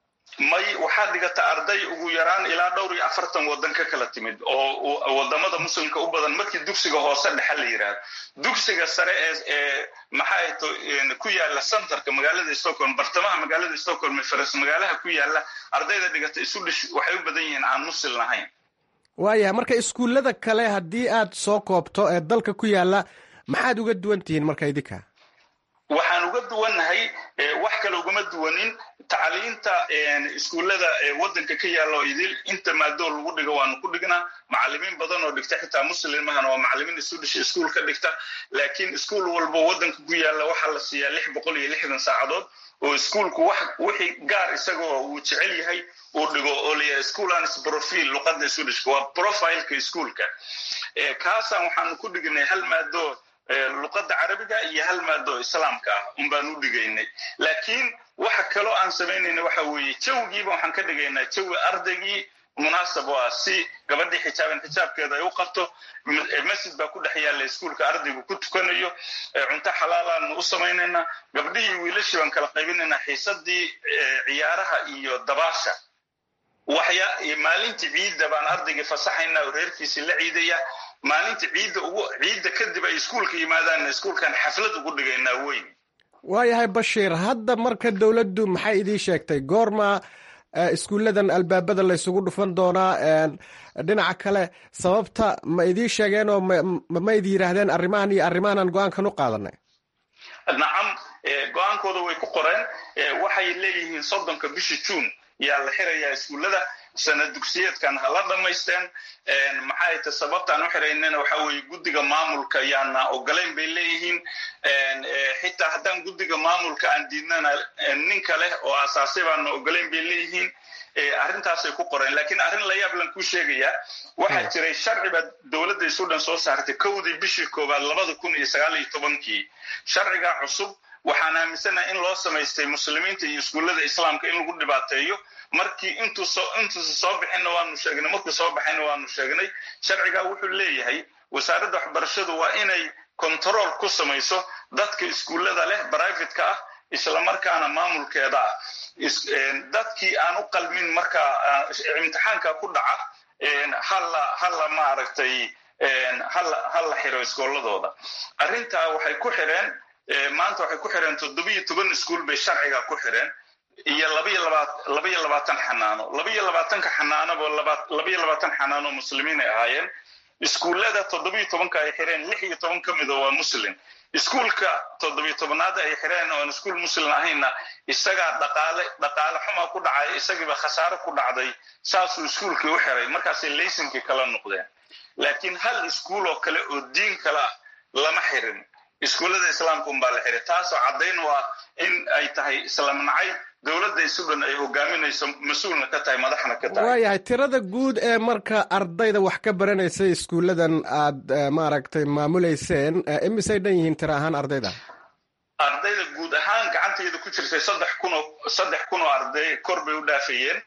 may waxaa dhigata arday ugu yaraan ilaa dhowr iyo afartan waddan ka kala timid oo wadamada muslimka u badan markii dugsiga hoose dhexe la yidhaahdo dugsiga sare ee maxay to ku yaala centerka magaalada stockholm bartamaha magaalada stockholm faras magaalaha ku yaala ardayda dhigata isu dhish waxay u badan yihiin aan muslim lahayn waayahay marka iskuullada kale haddii aad soo koobto ee dalka ku yaala maxaad uga duwan tihiin marka idinka waxaan uga duwannahay wax kale ugama duwanin tacliinta iskuullada waddanka ka yaalla oo idil inta maadoo lagu dhigo waanu ku dhignaa macallimiin badan oo dhigta xitaa muslimahana waa macallimiin isu dhisha iskuul ka dhigta laakiin iskuul walba waddanka ku yaalla waxaa la siiyaa lix boqol iyo lixdan saacadood oo iskuulku wax wixii gaar isagoo uu jecel yahay uu dhigo oo layahay schoolans profil luqadda isu dhishka waa profileka iskuulka kaasaan waxaanu ku dhignay hal maadoo luqadda carabiga iyo hal maado islaamka ah un baan u dhigaynay laakiin waxa kaloo aan samaynayna waxa weeye jawigiiba waxaan ka dhigaynaa jawi ardaygii munaasab oo ah si gabadhii xijaaban xijaabkeeda ay u qabto masjid baa ku dhex yaalla iskuulka ardaygu ku tukanayo cunto xalaalaanu u samaynaynaa gabdhihii wiilashii baan kala qaybinaynaa xiisadii ciyaaraha iyo dabaasha waxya maalintii ciidda baan ardaygii fasaxaynaa oo reerkiisii la ciidaya maalinta ciidda ugu ciidda kadib ay iskuulka yimaadaanna iskuulkan xaflad ugu dhigaynaa weyn waayahay bashiir hadda marka dowladdu maxay idiin sheegtay goorma iskuulladan albaabada laysugu dhufan doonaa dhinaca kale sababta ma idiin sheegeen oo ma idi yidhaahdeen arrimahan iyo arrimahanan go-aankan u qaadanay nacam go-aankooda way ku qoreen waxay leeyihiin soddonka bisha juun yaa la xirayaa iskuullada sana dugsiyeedkan ha la dhammaysteen maxay ta sababtaan u xiraynana waxa weeye guddiga maamulka yaana ogolayn bay leeyihiin xitaa haddaan guddiga maamulka aan diidnana nin kale oo asaasay baana ogolayn bay leeyihiin arrintaasay ku qoreen laakiin arrin la yaab lan kuu sheegayaa waxaa jiray sharci baa dowladda isu dhan soo saartay kowdii bishii koowaad labada kun iyo sagaal iyo tobankii sharcigaa cusub waxaan aaminsanaha in loo samaystay muslimiinta iyo iskuullada islaamka in lagu dhibaateeyo markii intuusa soo bixinna waanu sheegnay markuu soo baxayna waanu sheegnay sharcigaa wuxuu leeyahay wasaaradda waxbarashadu waa inay kontarool ku samayso dadka iskuullada leh brivatka ah islamarkaana maamulkeeda ah dadkii aan u qalmin markaa imtixaanka ku dhaca halla halla maaragtay halla xiro iskooladooda arrintaa waxay ku xireen maanta waxay ku xireen toddobiyo toban iskuul bay sharciga ku xireen iyo labaiyo labaiyo labaatan xanaano labaiyo labaatanka xanaanoba labaiyo labaatan xanaano muslimiin ay ahaayeen iskuullada toddobiyo tobanka ay xireen lix iyo toban ka mida waa muslim iskuulka toddobiyo tobanaad ay xireen oon iskuul muslim ahaynna isagaa dhaqaale dhaqaale xuma ku dhacay isagiiba khasaare ku dhacday saasuu iskuulkii u xiray markaasay laysinkii kala noqdeen laakiin hal iskuul oo kale oo diin kale ah lama xirin iskuullada islaamka unbaa la xiray taasoo caddayn u ah in ay tahay islam nacay dowladda isudan ay hogaaminayso mas-uulna ka tahay madaxna ka tahay waayahay tirada guud ee marka ardayda wax ka baranaysa iskuulladan aad maaragtay maamuleyseen imisay dhan yihiin tiro ahaan ardayda ardayda guud ahaan gacanteeda ku jirtay saddex kunoo saddex kun oo arday kor bay u dhaafayeen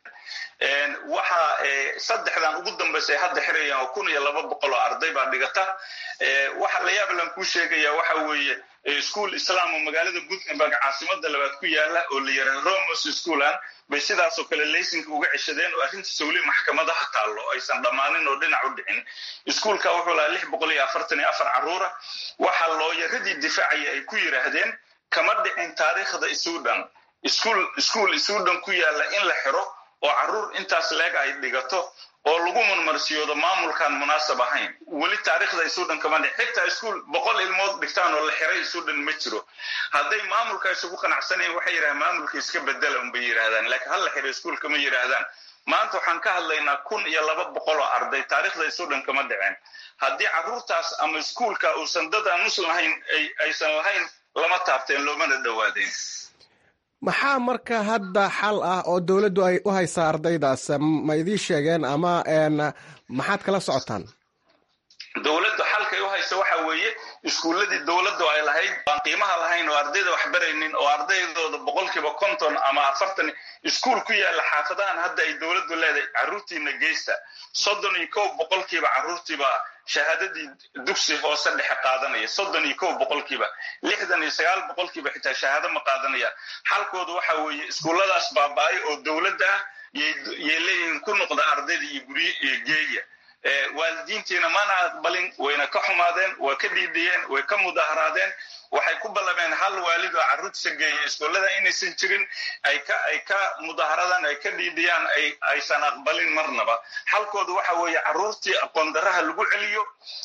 waxa saddexdan ugu dambaysay hadda xirayaan oo kun iyo laba boqol oo arday baa dhigata waxa la yaab lan kuu sheegaya waxa weeye iskuol islaam oo magaalada gutenberg caasimada labaad ku yaala oo la yara romos schoolan bay sidaasoo kale laysinka uga ceshadeen oo arrintiisa weli maxkamadaha taallo aysan dhammaanin oo dhinac u dhicin iskuolka wuxuu lahaa lix boqol iyo afartan iyo afar carruura waxaa looyaradii difaacaya ay ku yidhaahdeen kama dhicin taariikhda sudan iskuol iskuol sudan ku yaala in la xiro oo carruur intaas leeg ay dhigato oo lagu marmarsiyoodo maamulkaan munaasab ahayn weli taariikhda sudan kama dhic xitaa iskuol boqol ilmood dhigtaan oo la xiray sudan ma jiro hadday maamulka isugu qanacsanayn waxay yidhahdaan maamulka iska bedela unbay yidhahdaan laakiin hal la xiray iskuolka ma yidhaahdaan maanta waxaan ka hadlaynaa kun iyo laba boqol oo arday taariikhda sudan kama dhiceen haddii carruurtaas ama iskuolka uusan dad aan muslim ahayn aysan lahayn lama taabteen loomana dhowaadeen maxaa marka hadda xal ah oo dowladdu ay u haysaa ardaydaas ma idii sheegeen ama maxaad kala socotaan dowladdu xalkay u haysa waxa weeye iskuulladii dowladdu ay lahayd aan qiimaha lahayn oo ardayda wax baraynin oo ardaydooda boqolkiiba konton ama afartan iskuul ku yaalla xaafadahan hadda ay dowladdu leedahay carruurtiina geysta soddon iyo kow boqolkiiba carruurtiiba shahaadadii dugsi hoose dhexe qaadanaya soddon iyo kow boqolkiiba lixdan iyo sagaal boqolkiiba xitaa shahaado ma qaadanaya xalkoodu waxa weeye iskuulladaas baaba-ay oo dowladda ah yay leeyihiin ku noqda ardayda iyo gurye iyo geeya waalidiintiina mana aqbalin wayna ka xumaadeen waa ka dhiidhiyeen way ka mudaharaadeen waxay ku ballameen hal waalid oo carruurtiisa geeya iskuullada inaysan jirin ay ka ay ka mudaharadaan ay ka dhiidhiyaan ay aysan aqbalin marnaba xalkoodu waxa weeye carruurtii aqoon daraha lagu celiyo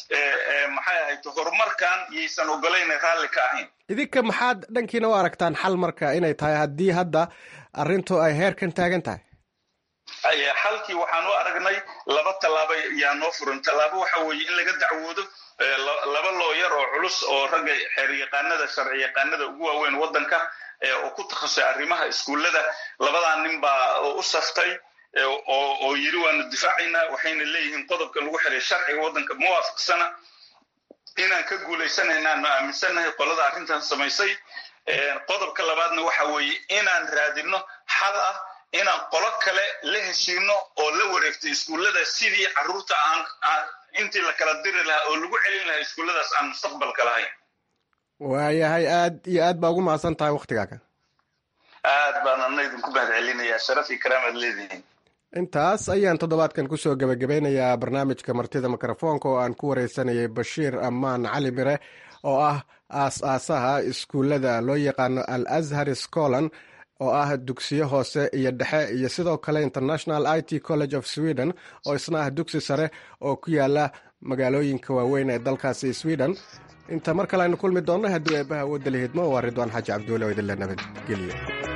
maxay ahayd horumarkan yaysan ogolayn raalli ka ahayn idinka maxaad dhankiina u aragtaan xal marka inay tahay haddii hadda arrintu ay heerkan taagan tahay xalkii waxaan u aragnay laba tallaabo yaa noo furan tallaabo waxa weeye in laga dacwoodo laba looyar oo culus oo ragga xeeryaqaanada sharci yaqaanada ugu waaweyn waddanka oo ku takhasusay arrimaha iskuullada labadaa nin baa u saftay oo yiri waanu difaacaynaa waxayna leeyihiin qodobka lagu xiray sharciga waddanka ma waafaqsana inaan ka guulaysanaynaanu aaminsannahay qolada arrintan samaysay qodobka labaadna waxa weeye inaan raadinno xal ah inaan qolo kale la heshiino oo la wareegto iskuullada sidii carruurta aan intii la kala diri lahaa oo lagu celin lahaa iskuulladaas aan mustaqbalka lahayn waayahay aad iyo aad baa ugu mahadsan tahay waktigaaga aad baan ana idinku mahad celinayaa sharaf iyo karaamaad leedihiin intaas ayaan toddobaadkan kusoo gebagabeynayaa barnaamijka martida mikrofoonka oo aan ku wareysanayay bashiir ammaan cali mire oo ah aas-aasaha iskuullada loo yaqaano al azhar scolan oo ah dugsiyo hoose iyo dhexe iyo sidoo kale international i t college of sweden oo isna ah dugsi sare oo ku yaala magaalooyinka waaweyn ee dalkaasi sweden inta mar kale aynu kulmi doonno haddii eebbaha awoodda la hidmo waa ridwaan xaaji cabduule oo idinla nabadgeliya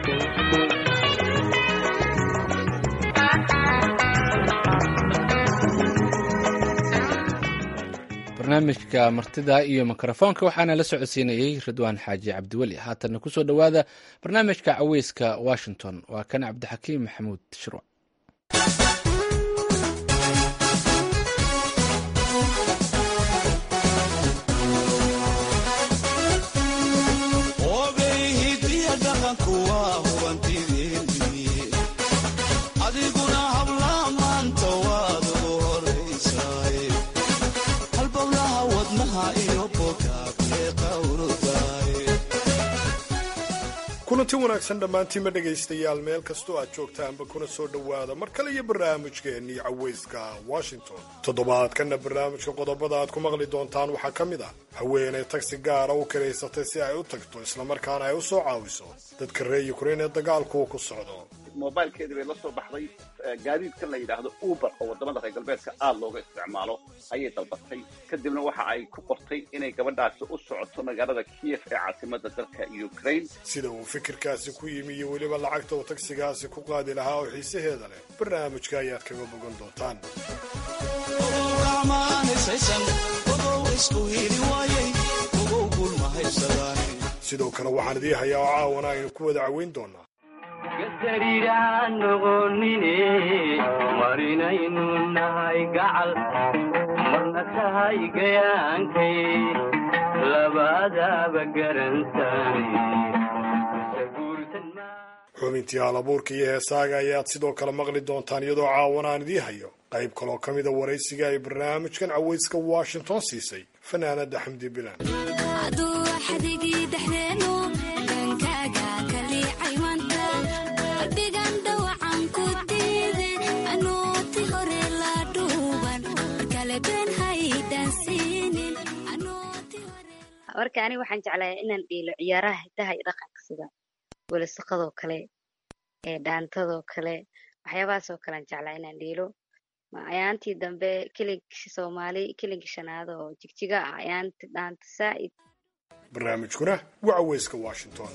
barnaamijka martida iyo mikrofoonka waxaana la socodsiinayey ridwaan xaaji cabdiweli haatanna kusoo dhowaada barnaamijka caweyska washington waa kan cabdixakiim maxamuud shirwac kulanti wanaagsan dhammaantiinma dhegaystayaal meel kastoo aad joogtaanba kuna soo dhowaada mar kale iyo barnaamijkeennii caweyska washington toddobaadkanna barnaamijka qodobada aad ku maqli doontaan waxaa ka mid ah haweeney tagsi gaara u kiraysatay si ay u tagto islamarkaana ay u soo caawiso dadka reer yukrain ee dagaalku ku socdo mobilkeedii bay la soo baxday gaadiidkan la yidhaahdo uber oo waddamada reer galbeedka aada looga isticmaalo ayay dalbatay kadibna waxa ay ku qortay inay gabadhaasi u socoto magaalada kiev ee caasimada dalka ukraine sida uu fikirkaasi ku yimi iyo weliba lacagta uu tagsigaasi ku qaadi lahaa oo xiisaheeda leh barnaamijka ayaad kaga bogan doontaan sidoo kale waxaan idii hayaa oo caawana aynu ku wada caweyn doonaa gasariiraan noqonine marinaynu nahay gacal marna tahay gayaankay labadaaba garansani xubintii halabuurka iyo heesaaga ayaad sidoo kale maqli doontaan iyadoo caawana aan idii hayo qayb kaloo ka mida waraysiga ay barnaamijkan cawayska washington siisay fanaanada xamdi bilan marka aniga waxaan jeclahay inaan dhiilo ciyaaraha hidaha iyo dhaqanka sida welasaqadoo kale ee dhaantadoo kale waxyaabahaasoo kalean jeclaa inaan dhiilo ayaantii dambe kelinkii soomaali kelinkii shanaad oo jigjiga ah ayaanti dhaanta saa'id barnaamijkuna waa caweyska washington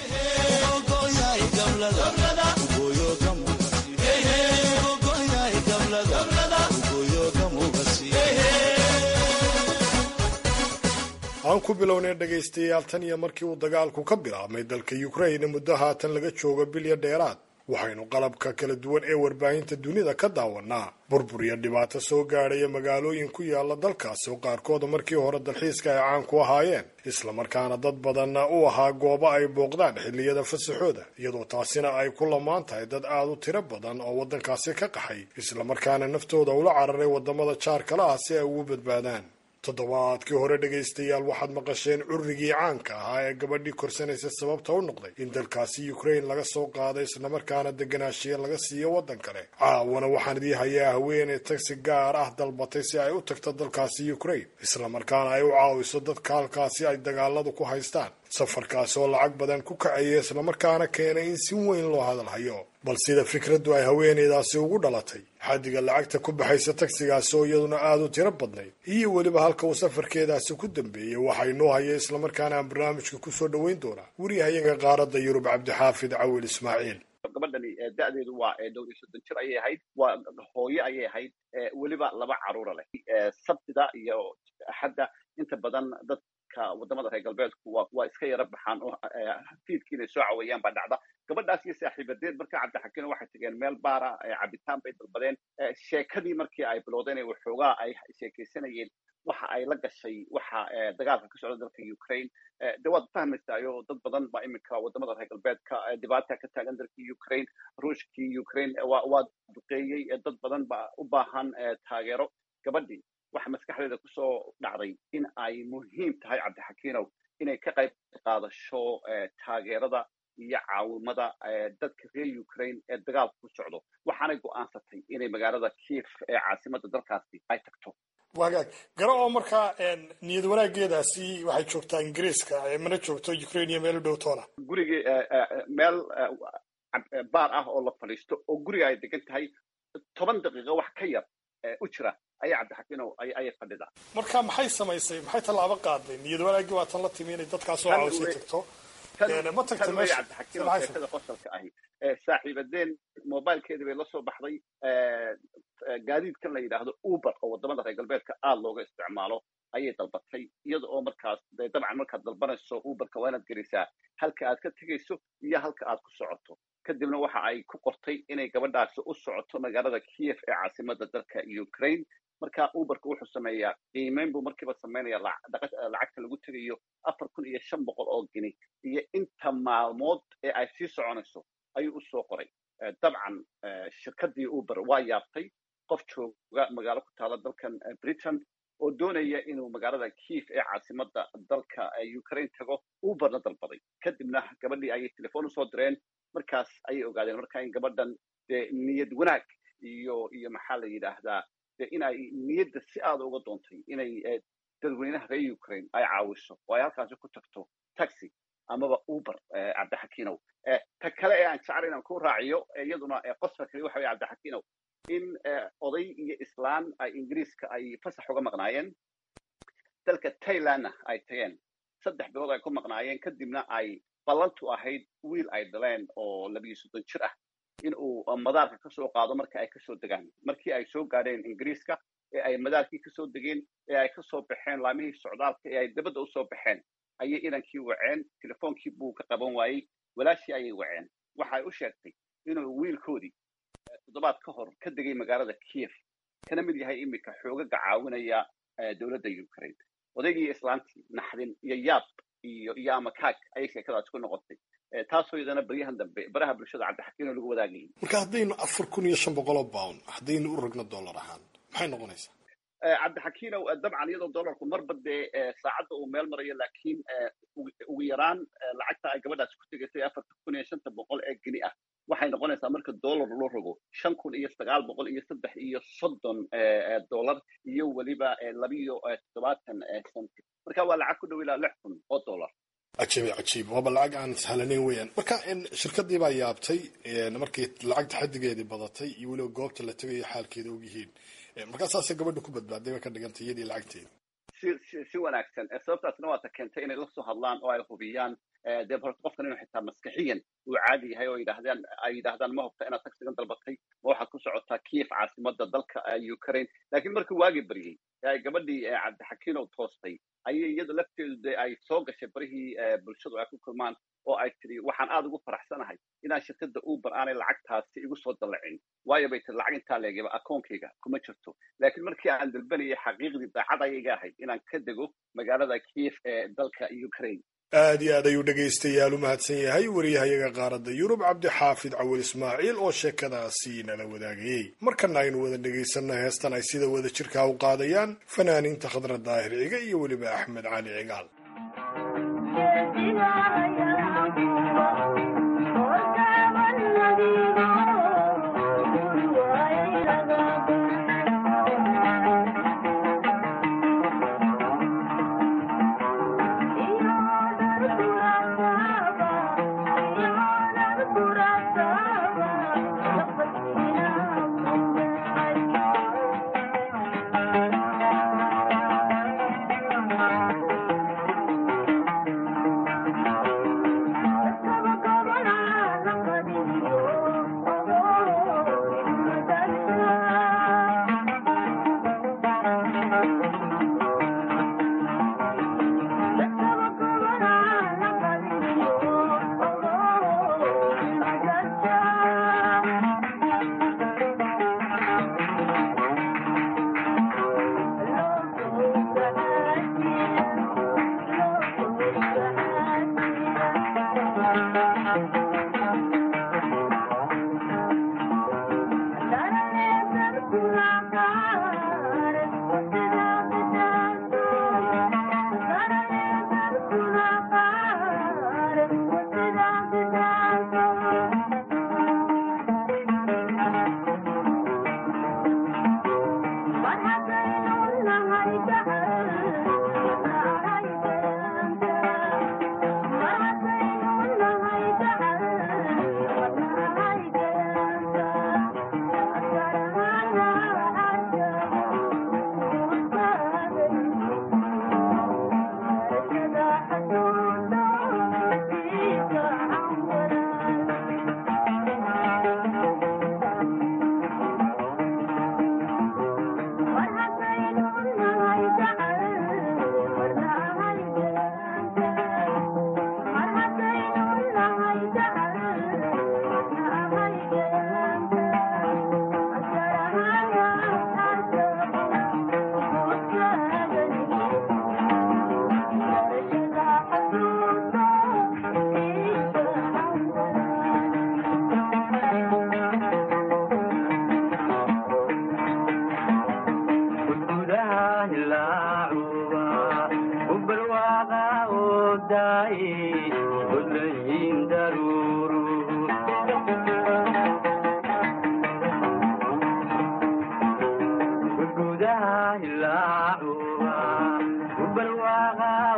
aan ku bilownay dhegaystayaal tan iyo markii uu dagaalku ka bilaabmay dalka ukraine muddo haatan laga joogo bilya dheeraad waxaynu qalabka kala duwan ee warbaahinta dunida ka daawanaa burbur iyo dhibaato soo gaadhaya magaalooyin ku yaala dalkaasi oo qaarkooda markii hore dalxiiska ay caan ku ahaayeen islamarkaana dad badanna u ahaa goobo ay booqdaan xilliyada fasaxooda iyadoo taasina ay ku lamaan tahay dad aad u tiro badan oo waddankaasi ka qaxay islamarkaana naftooda ula cararay waddamada jaarkala ah si ay ugu badbaadaan toddobaadkii hore dhegaystayaal waxaad maqasheen currigii caanka ahaa ee gabadhii korsanaysa sababta u noqday in dalkaasi ukraine laga soo qaaday islamarkaana deganaashiya laga siiyo waddan kale caawana waxaan idii hayaa haweeney tagsi gaar ah dalbatay si ay u tagto dalkaasi ukraine islamarkaana ay u caawiso dadka halkaasi ay dagaaladu ku haystaan safarkaasi oo lacag badan ku kacaya islamarkaana keenay in si weyn loo hadalhayo bal sida fikraddu ay haweeneydaasi ugu dhalatay xaddiga lacagta ku baxaysa tagsigaasi oo iyaduna aada u tiro badnayd iyo weliba halka uu safarkeedaasi ku dambeeyey waxaa inoo haya islamarkaana aan barnaamijka kusoo dhoweyn doonaa wariyahayaga qaaradda yurub cabdixaafid cawil ismaaciil gabadhani da-deedu waa dhowr iyo soddon jir ayay ahayd waa hooye ayay ahayd weliba laba caruura leh sabtida iyo axadda inta badan dad wadamada reer galbeedku waa iska yara baxaan oo fiidkii inay soo caweeyaan baa dhacda gabadhaas iyo saaxiibadeed marka cabdixakiino waxay tageen meel baara cabitaan bay dalbadeen sheekadii markii ay bilowdeen ee waxoogaa ay sheekaysanayeen waxa ay la gashay waxa dagaalka ka socda dalka ukraine de waad fahmaysaayo dad badan baa iminka wadamada reer galbeedka dhibaata ka taagan dalka ukraine ruushkii ukraine waa duqeeyey dad badan baa u baahan taageero gabadhii waxa maskaxdeeda kusoo dhacday in ay muhiim tahay cabdixakiinow inay ka qayb qaadasho taageerada iyo caawimada dadka reer ukraine ee dagaalka ku socdo waxaanay go'aansatay inay magaalada kief ee caasimada dalkaasi ay tagto wagaag garo oo markaa niyad wanaageedaasi waxay joogtaa ingiriiska mana joogto ukraine iyo meel u dhow toona gurigii meel baar ah oo la fadhiisto oo guriga ay degan tahay toban daqiiqo wax ka yar u jira ayaa cabdixakiinow ayay fadhidaa marka maxay samaysay maxay tallaabo qaaday niyad wanaagii waa tan la timi inay dadkaas oo cawsay tagto ma tagta meesha sheekada qosolka ahi saaxiibadeen mobilkeedii bay la soo baxday gaadiidkan la yidhaahdo uber oo wadamada reer galbeedka aada looga isticmaalo ayay dalbatay iyada oo markaas de dabcan markaad dalbanayso uberka waa inaad gelisaa halka aad ka tegayso iyo halka aad ku socoto kadibna waxa ay ku qortay inay gabadhaasi u socoto magaalada kiev ee caasimada dalka ukraine marka uberka wuxuu sameeyaa qiimeyn buu markiiba sameynaya lacagta lagu tegayo afar kun iyo shan boqol oo gini iyo inta maalmood ee ay sii soconayso ayuu usoo qoray dabcan shirkadii uber waa yaabtay qof jooga magaalo ku taala dalkan britain oo doonaya inuu magaalada kief ee caasimada dalka ukraine tago uberna dalbaday kadibna gabadhii ayay telefoon usoo direen markaas ayay ogaadeen marka in gabadhan dee niyad wanaag iyo iyo maxaa la yidhaahdaa de in ay niyadda si aada uga doontay inay dadweynaha reer ukraine ay caawiso oo ay halkaasi ku tagto taxi amaba uber cabdixakiinow ta kale ee aan jecel inaan ku raaciyo iyaduna qosfa kali waxa weye cabdixakiinow in oday iyo islaan ay ingiriiska ay fasax uga maqnaayeen dalka thailandna ay tageen saddex bilood ay ku maqnaayeen kadibna ay ballantu ahayd wiil ay dhaleen oo labiyo soddon jir ah in uu madaarka kasoo qaado marka ay kasoo degaan markii ay soo gaadheen ingiriiska ee ay madaarkii kasoo degeen ee ay kasoo baxeen laamihii socdaalka ee ay dabadda usoo baxeen ayay inankii waceen telefoonkii buu ka qaban waayey walaashii ayay waceen waxay u sheegtay inuu wiilkoodii toddobaad ka hor ka degay magaalada kiev kana mid yahay iminka xoogaga caawinaya dowladda ukraine odaygii islaantii naxdin iyo yaab iyo iyo amakaag ayay sheekadaas ku noqotay taasoo iyadana baryahan dambe baraha bulshada cabdixakiinoo lagu wadaagayay marka haddaynu afar kun iyo shan boqoloo pound haddaynu u ragno dollar ahaan maxay noqonaysaa cabdixakiinow dabcan iyadoo dollarku marba dee saacadda uu meel marayo laakiin ugu yaraan lacagta ay gabadhaas ku tegaysay afarta kun iyo shanta boqol ee geni ah waxay noqonaysaa marka dollar loo rogo shan kun iyo sagaal boqol iyo saddex iyo soddon dollar iyo weliba labiyo toddobaatan centi marka waa lacag ku dhow ilaa lix kun oo dollar cajiib cajiib waaba lacag aan sahlanayn weeyaan marka shirkadii baa yaabtay markii lacagta xadigeedii badatay iyo weliba goobta la tegayo xaalkeeda og yihiin markaa saasay gabadha ku badbaaday bay ka dhigantay iyadii lacagteeda si si wanaagsan sababtaasna waata keentay inay la soo hadlaan oo ay hubiyaan dee horta qofkan inuu xitaa maskaxiyan uu caadi yahay oo yidhahdaan ay yidhahdaan ma hubta inaad tagsigan dalbatay ma waxaad ku socotaa kiev caasimada dalka ukraine laakiin markii waagii baryey ee ay gabadhii cabdixakiinow toostay ayay iyada lafteedu dee ay soo gashay barihii bulshadu ay ku kulmaan oo ay tidhi waxaan aada ugu faraxsanahay inaan shirkadda uber aanay lacagtaasi igu soo dallacin waayo bay tiri lacag intaa leegaba akoonkayga kuma jirto laakiin markii aan dalbanayay xaqiiqdii daacad ayaga ahayd inaan ka dego magaalada kiev ee dalka ukraine aad iyo aad ayuu dhegaystayaal u mahadsan yahay wariyahayaga qaaradda yurub cabdixaafid cawil ismaaciil oo sheekadaasi nala wadaagayey markana aynu wada dhegaysanna heestan ay sida wada jirkaa u qaadayaan fanaaniinta khadra daahir ciga iyo weliba axmed cali cigaal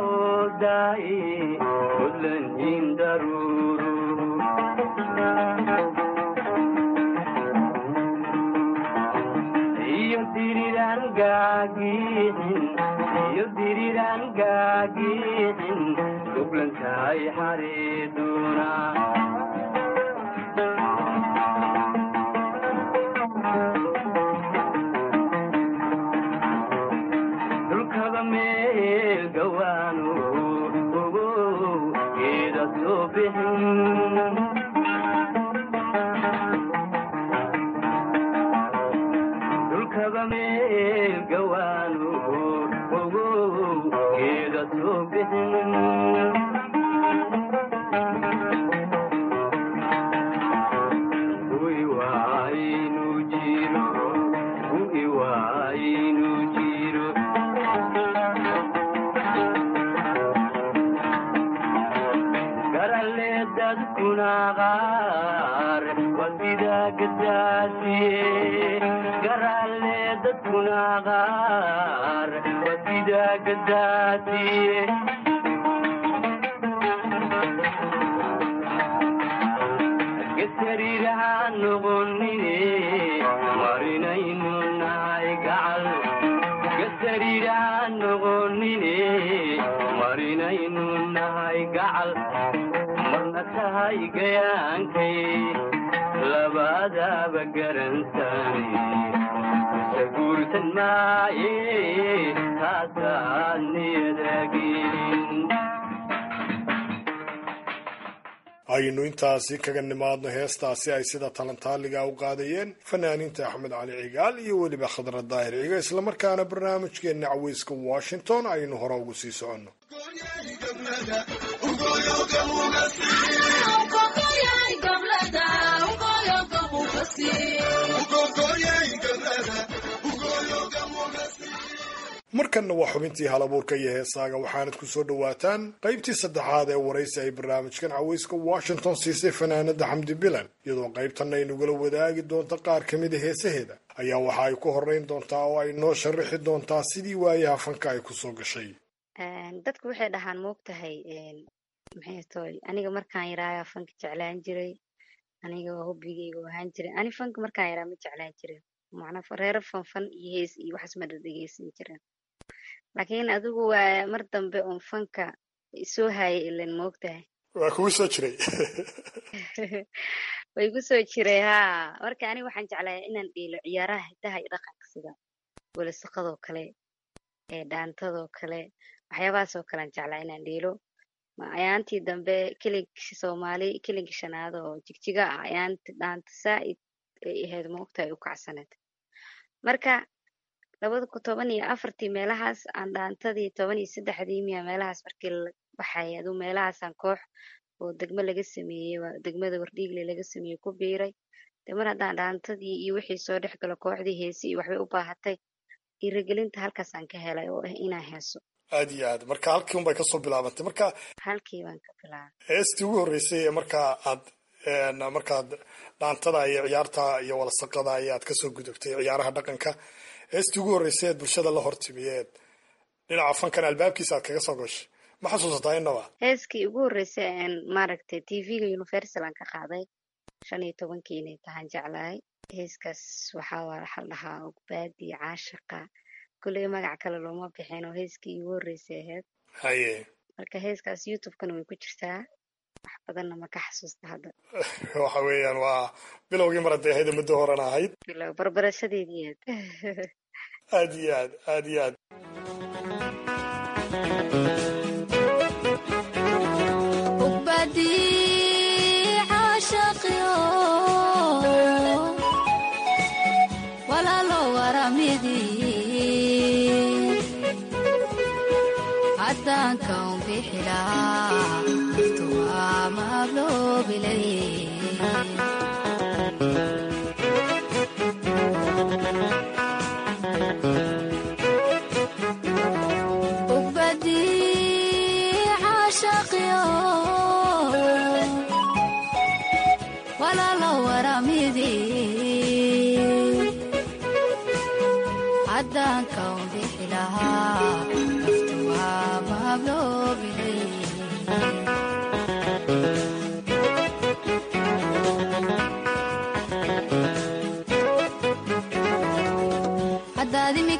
daa'i mudlan in daruuru gaagixin iyo diriraan gaagixin goblantahay xareeduna dhulkaba meel gawaanu ogo geeda soo bixin dhulkaba meel gawaanu ogo geeda soo bixin Ui waaynu jiro, ui waaynu jiro. Garalle dadkuna qaar waa sida gadaasiye. Garalle dadkuna qaar waa sida gadaasiye. gasariiraha noqonine marinaynu nahay gacal gasariiraha noqonine marinaynu nahay gacal marna tahay gayaankay labadaba garansani saguursan maaye taasaad niyadagelin aynu intaasi kaga nimaadno heestaasi ay sida talantaaliga u qaadayeen fanaaniinta axmed cali cigaal iyo weliba khadra daahir ciga islamarkaana barnaamijkeenna caweyska washington aynu hore ugu sii soconno markanna waa xubintii halabuurka iyo heesaaga waxaanad ku soo dhowaataan qaybtii saddexaad ee waraysi ay barnaamijkan caweyska washington siisay fanaanada xamdi bilan iyadoo qaybtanna ay nagula wadaagi doonto qaar ka mida heesaheeda ayaa waxa ay ku horeyn doontaa oo ay noo sharaxi doontaa sidii waayaha fanka ay kusoo gashay dadku waxay dhahaan moogtahay maxay toy aniga markaan yaraayaa fanka jeclaan jiray aniga waa hobbigayga u ahaan jiray ani fanka markaan yaraa ma jeclaan jirin macnaa reero fanfan iyo hees iyo waxaas ma dhadhegeysan jirin laakiin adigu waa mar dambe uun fanka soo hayay ilan moogtahay waa kugu soo jiray way ku soo jiray haa marka aniga waxaan jeclaa inaan dhiilo ciyaaraha hidaha iyo dhaqanka sida welisaqadoo kale ee dhaantadoo kale waxyaabahaasoo kalean jeclaa inaan dhiilo ayaantii dambe kelinkii soomaali kelinkii shanaad oo jigjiga ah ayaanti dhaanta saa'id ay ahayd moogtahay u kacsaneed marka labada kun toban iyo afartii meelahaas aan dhaantadii toban iyo saddexdii miya meelahaas markii la baxay aduu meelahaasaan koox oo degmo laga sameeyey waa degmada wardhiigle laga sameeyey ku biiray de mar haddaan dhaantadii iyo wixii soo dhex galo kooxdii heesi iyo waxbay u baahatay dhiirigelinta halkaasaan ka helay oo ah inaan heeso aad iyo aad marka halkii unbay kasoo bilaabantay marka halkii baan ka bilaabay heestii ugu horreysay ee markaa aad markaad dhaantada iyo ciyaarta iyo walasaqada ayaad kasoo gudubtay ciyaaraha dhaqanka heestii ugu horreysay eed bulshada la hortimiyeed dhinaca fankan albaabkiisa aad kaga soo gashay ma xasuusataa inaba heeskii ugu horreysay aan maaragtay tvga universal aan ka qaaday shan iyo tobankii inay tahaan jeclahay heeskaas waxaa waxa la dhahaa ogbaadi caashaqa kulley magac kale looma bixin oo heeskii ugu horreysay ahayd haye marka heeskaas youtubekana way ku jirtaa wax badanna ma ka xasuusta hadda waxa weeyaan waa bilowgii mar hadday ahayd muddo horena ahayd bilow barbarashadeedii aad aad iyo aad aad iyo aad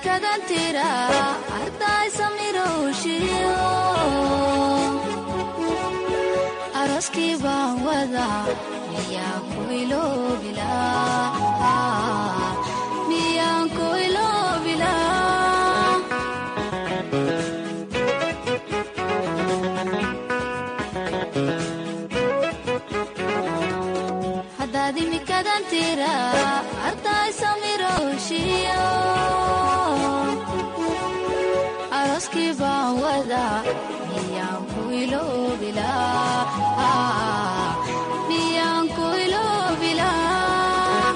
kadantira arday samirowshiyo aroskii baan wada miyaan ku iloobilaa miyaan ku iloobilaa haddaad imikadantira arday samirowshiyo aroskii baan wada miyaan ku iloobilaa miyaan ku iloobilaa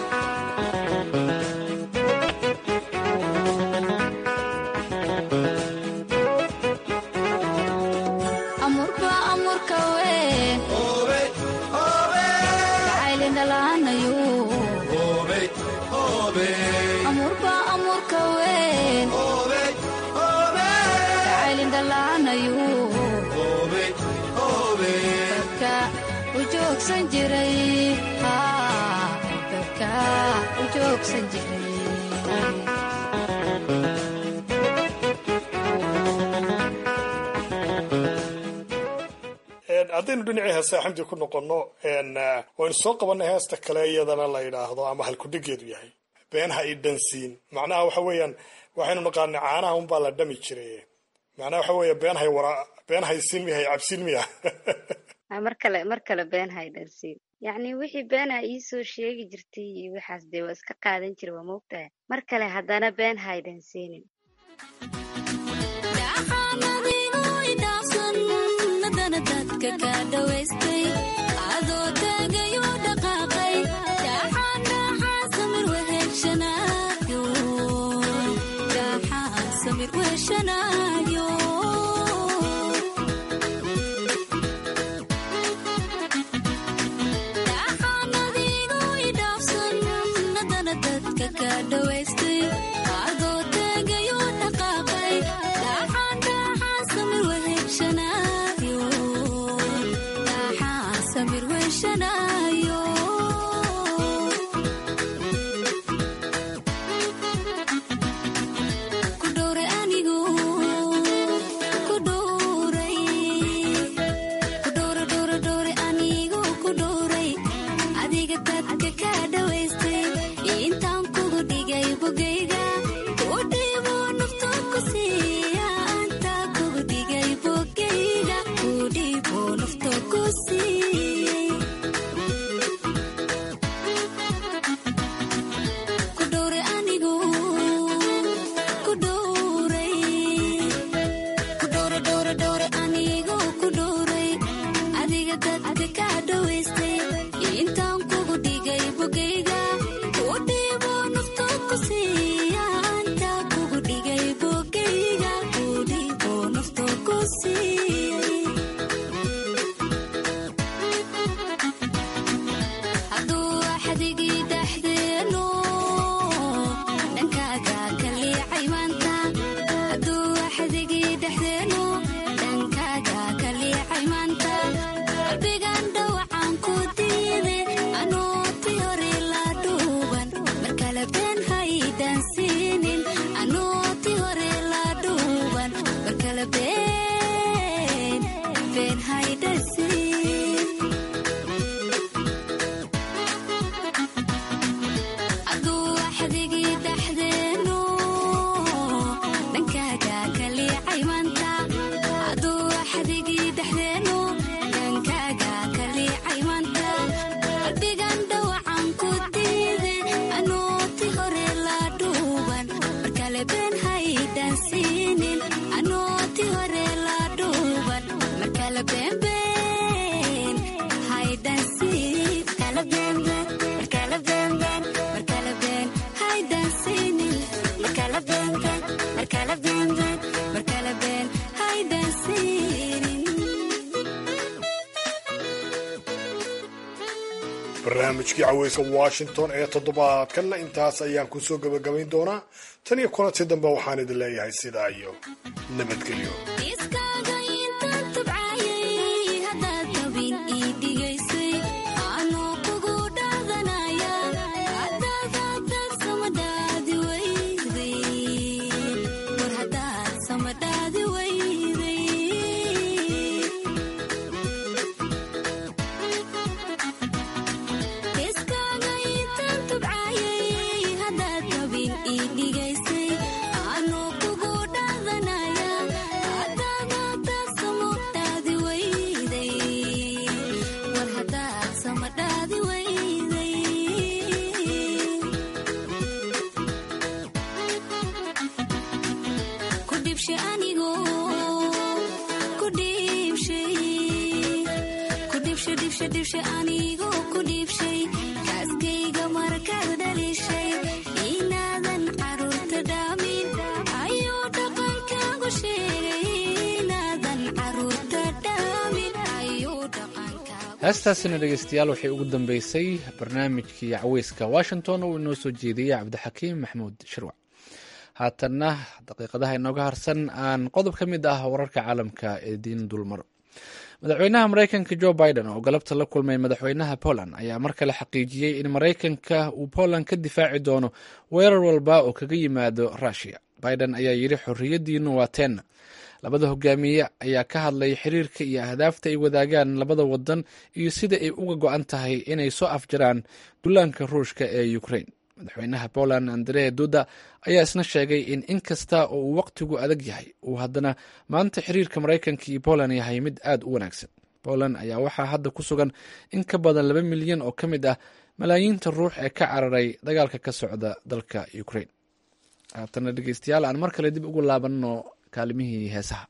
amurba amurka weyn jacaylindhalaanayo amurba amurka weyn jacaylindhalaanayo dadka u joogsan jiray dadka u joogsan jiray haddaynu dhinacii heesta xamdi ku noqonno waynu soo qabanay heesta kale iyadana la yidhaahdo ama halkudhigeedu yahay been ha i dhansiin macnaha waxa weeyaan waxaynu naqaanay caanaha unbaa la dhami jiray macnaha waxa weeye been hay wara been haysiin miya hay cabsiin miya Ah, mar kale mar kale been haydansiin yacni wixii beenaa iisoo sheegi jirtay iyo waxaas dee waa iska qaadan jira waa moogtahay mar kale haddana been haydansiinin haddana dadka ka dhawaystay adoo taagayo dhaqaaqay dhaxaan dhaxaan samir weheshanaayo dhaxaan samir weheshanaayo dhaxaan adigu idhaafsan haddana dadka ka dhawaystay adoo taagayo dhaqaaqay dhaxaan dhaxaan samir weheshanaayo dhaxaan samir weheshanaayo ku dhowray anigu ku dhowray ku dhowra dhowra dhowray anigu ku dhowray adiga dadka ka dhawaystay intaan kugu dhigay bogayga ku dhiibo nafta ku siiya anta kugu dhigay bogayga ku dhiibo nafta ku siiyey ku dhowray anigu ku dhowray ku dhowra dhowra dhowra anigu ku dhowray adiga dadka ka dhawaystay intaan kugu dhigay bogayga ku dhiibo nafta ku siiya anta kugu dhigay bogayga ku dhiibo nafta ku siiyey hadduu axdigii dhexdeenu dhankaaga ka liicay maanta hadduu axdigii dhexdeenu dhankaaga ka liicay maanta qalbigan dhawacaan ku diiday anuu ti hore la dhuuban mar kale been haydansiinin anuu ti hore la dhuuban mar kale been been haydansiin hadduu axdigii dhexdeenu dhankaaga ka liicay maanta hadduu axdigii dhexdeenu dhankaaga ka liicay maanta qalbigan dhawacaan ku diiday anuu ti hore la dhuuban mar kale been haydansiinin anuu ti hore la dhuuban mar kale been been haydansiin kala been been mar kale been been mar kale been haydansiinin mar kale been been mar kale been been mar kale been haydansiinin barnaamijkii caweyska washington ee toddobaadkanna intaas ayaan ku soo gebagabayn doonaa tan iyo kulanti dambe waxaan idin leeyahay sidaa iyo nabadgelyo iskaaga intaan tabcayay haddaad dabin ii dhigaysay anuu kugu dhaadanaya haddaad haddaad sama dhaadi weyday anigo ku dhiibshay ku dhiibshay dhiibshay dhiibshay anigo ku dhiibshay kaaskayga markaad dhalishay inaadan caruurta dhaamin ayuu dhaqankaagu sheegay inaadan caruurta dhaamin ayuu heestaasina dhegeystayaal waxay ugu dambeysay barnaamijkii caweyska washington oo inoo soo jeediyey cabdixakiim maxmuud shirwac haatanna daqiiqadaha inooga harsan aan qodob ka mid ah wararka caalamka ee diin dulmaro madaxweynaha mareykanka jo biden oo galabta la kulmay madaxweynaha poland ayaa mar kale xaqiijiyey in mareykanka uu poland ka difaaci doono weerar walba oo kaga yimaado rushia biden ayaa yidhi xorriyaddiinu waa teenna labada hogaamiye ayaa ka hadlay xiriirka iyo ahdaafta ay wadaagaan labada wadan iyo sida ay uga go-an tahay inay soo afjaraan dullaanka ruushka ee ukraine madaxweynaha poland andre duda ayaa isna sheegay in in kasta oo uu waqtigu adag yahay uu haddana maanta xiriirka maraykanka iyo poland yahay mid aad u wanaagsan poland ayaa waxaa hadda ku sugan in ka badan laba milyan oo ka mid ah malaayiinta ruux ee ka cararay dagaalka ka socda dalka ukraine haatana dhegeystayaal aan mar kale dib ugu laabanno kaalimihii heesaha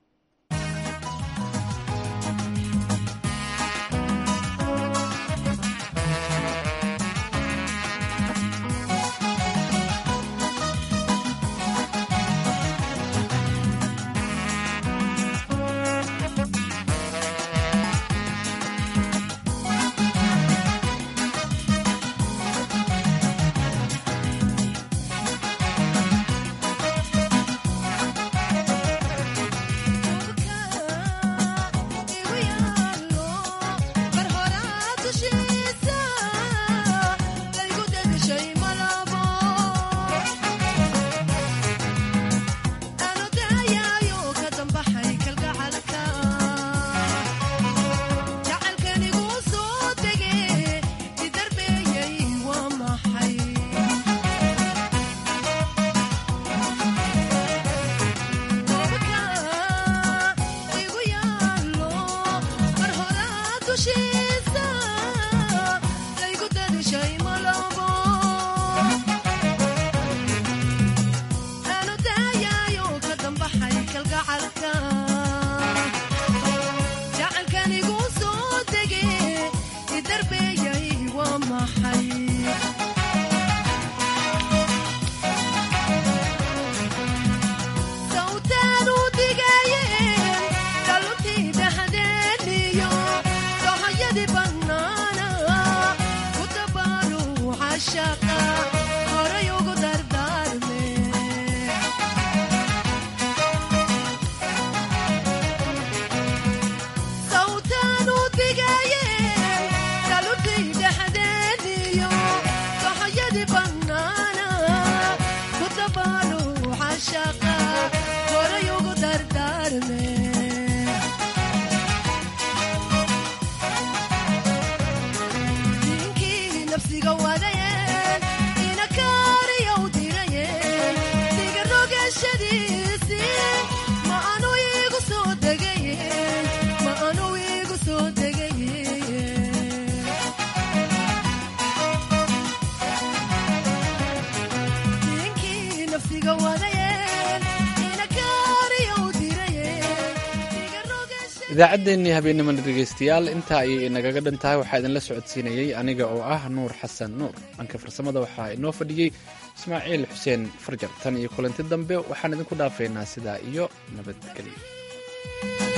idaacaddeenii habeenimana dhegeystayaal intaa ayay inagaga dhan tahay waxaa idinla socodsiinayey aniga oo ah nuur xasan nuur dhanka farsamada waxaa inoo fadhiyey ismaaciil xuseen farjar tan iyo kulanti dambe waxaan idinku dhaafaynaa sidaa iyo nabadgelyo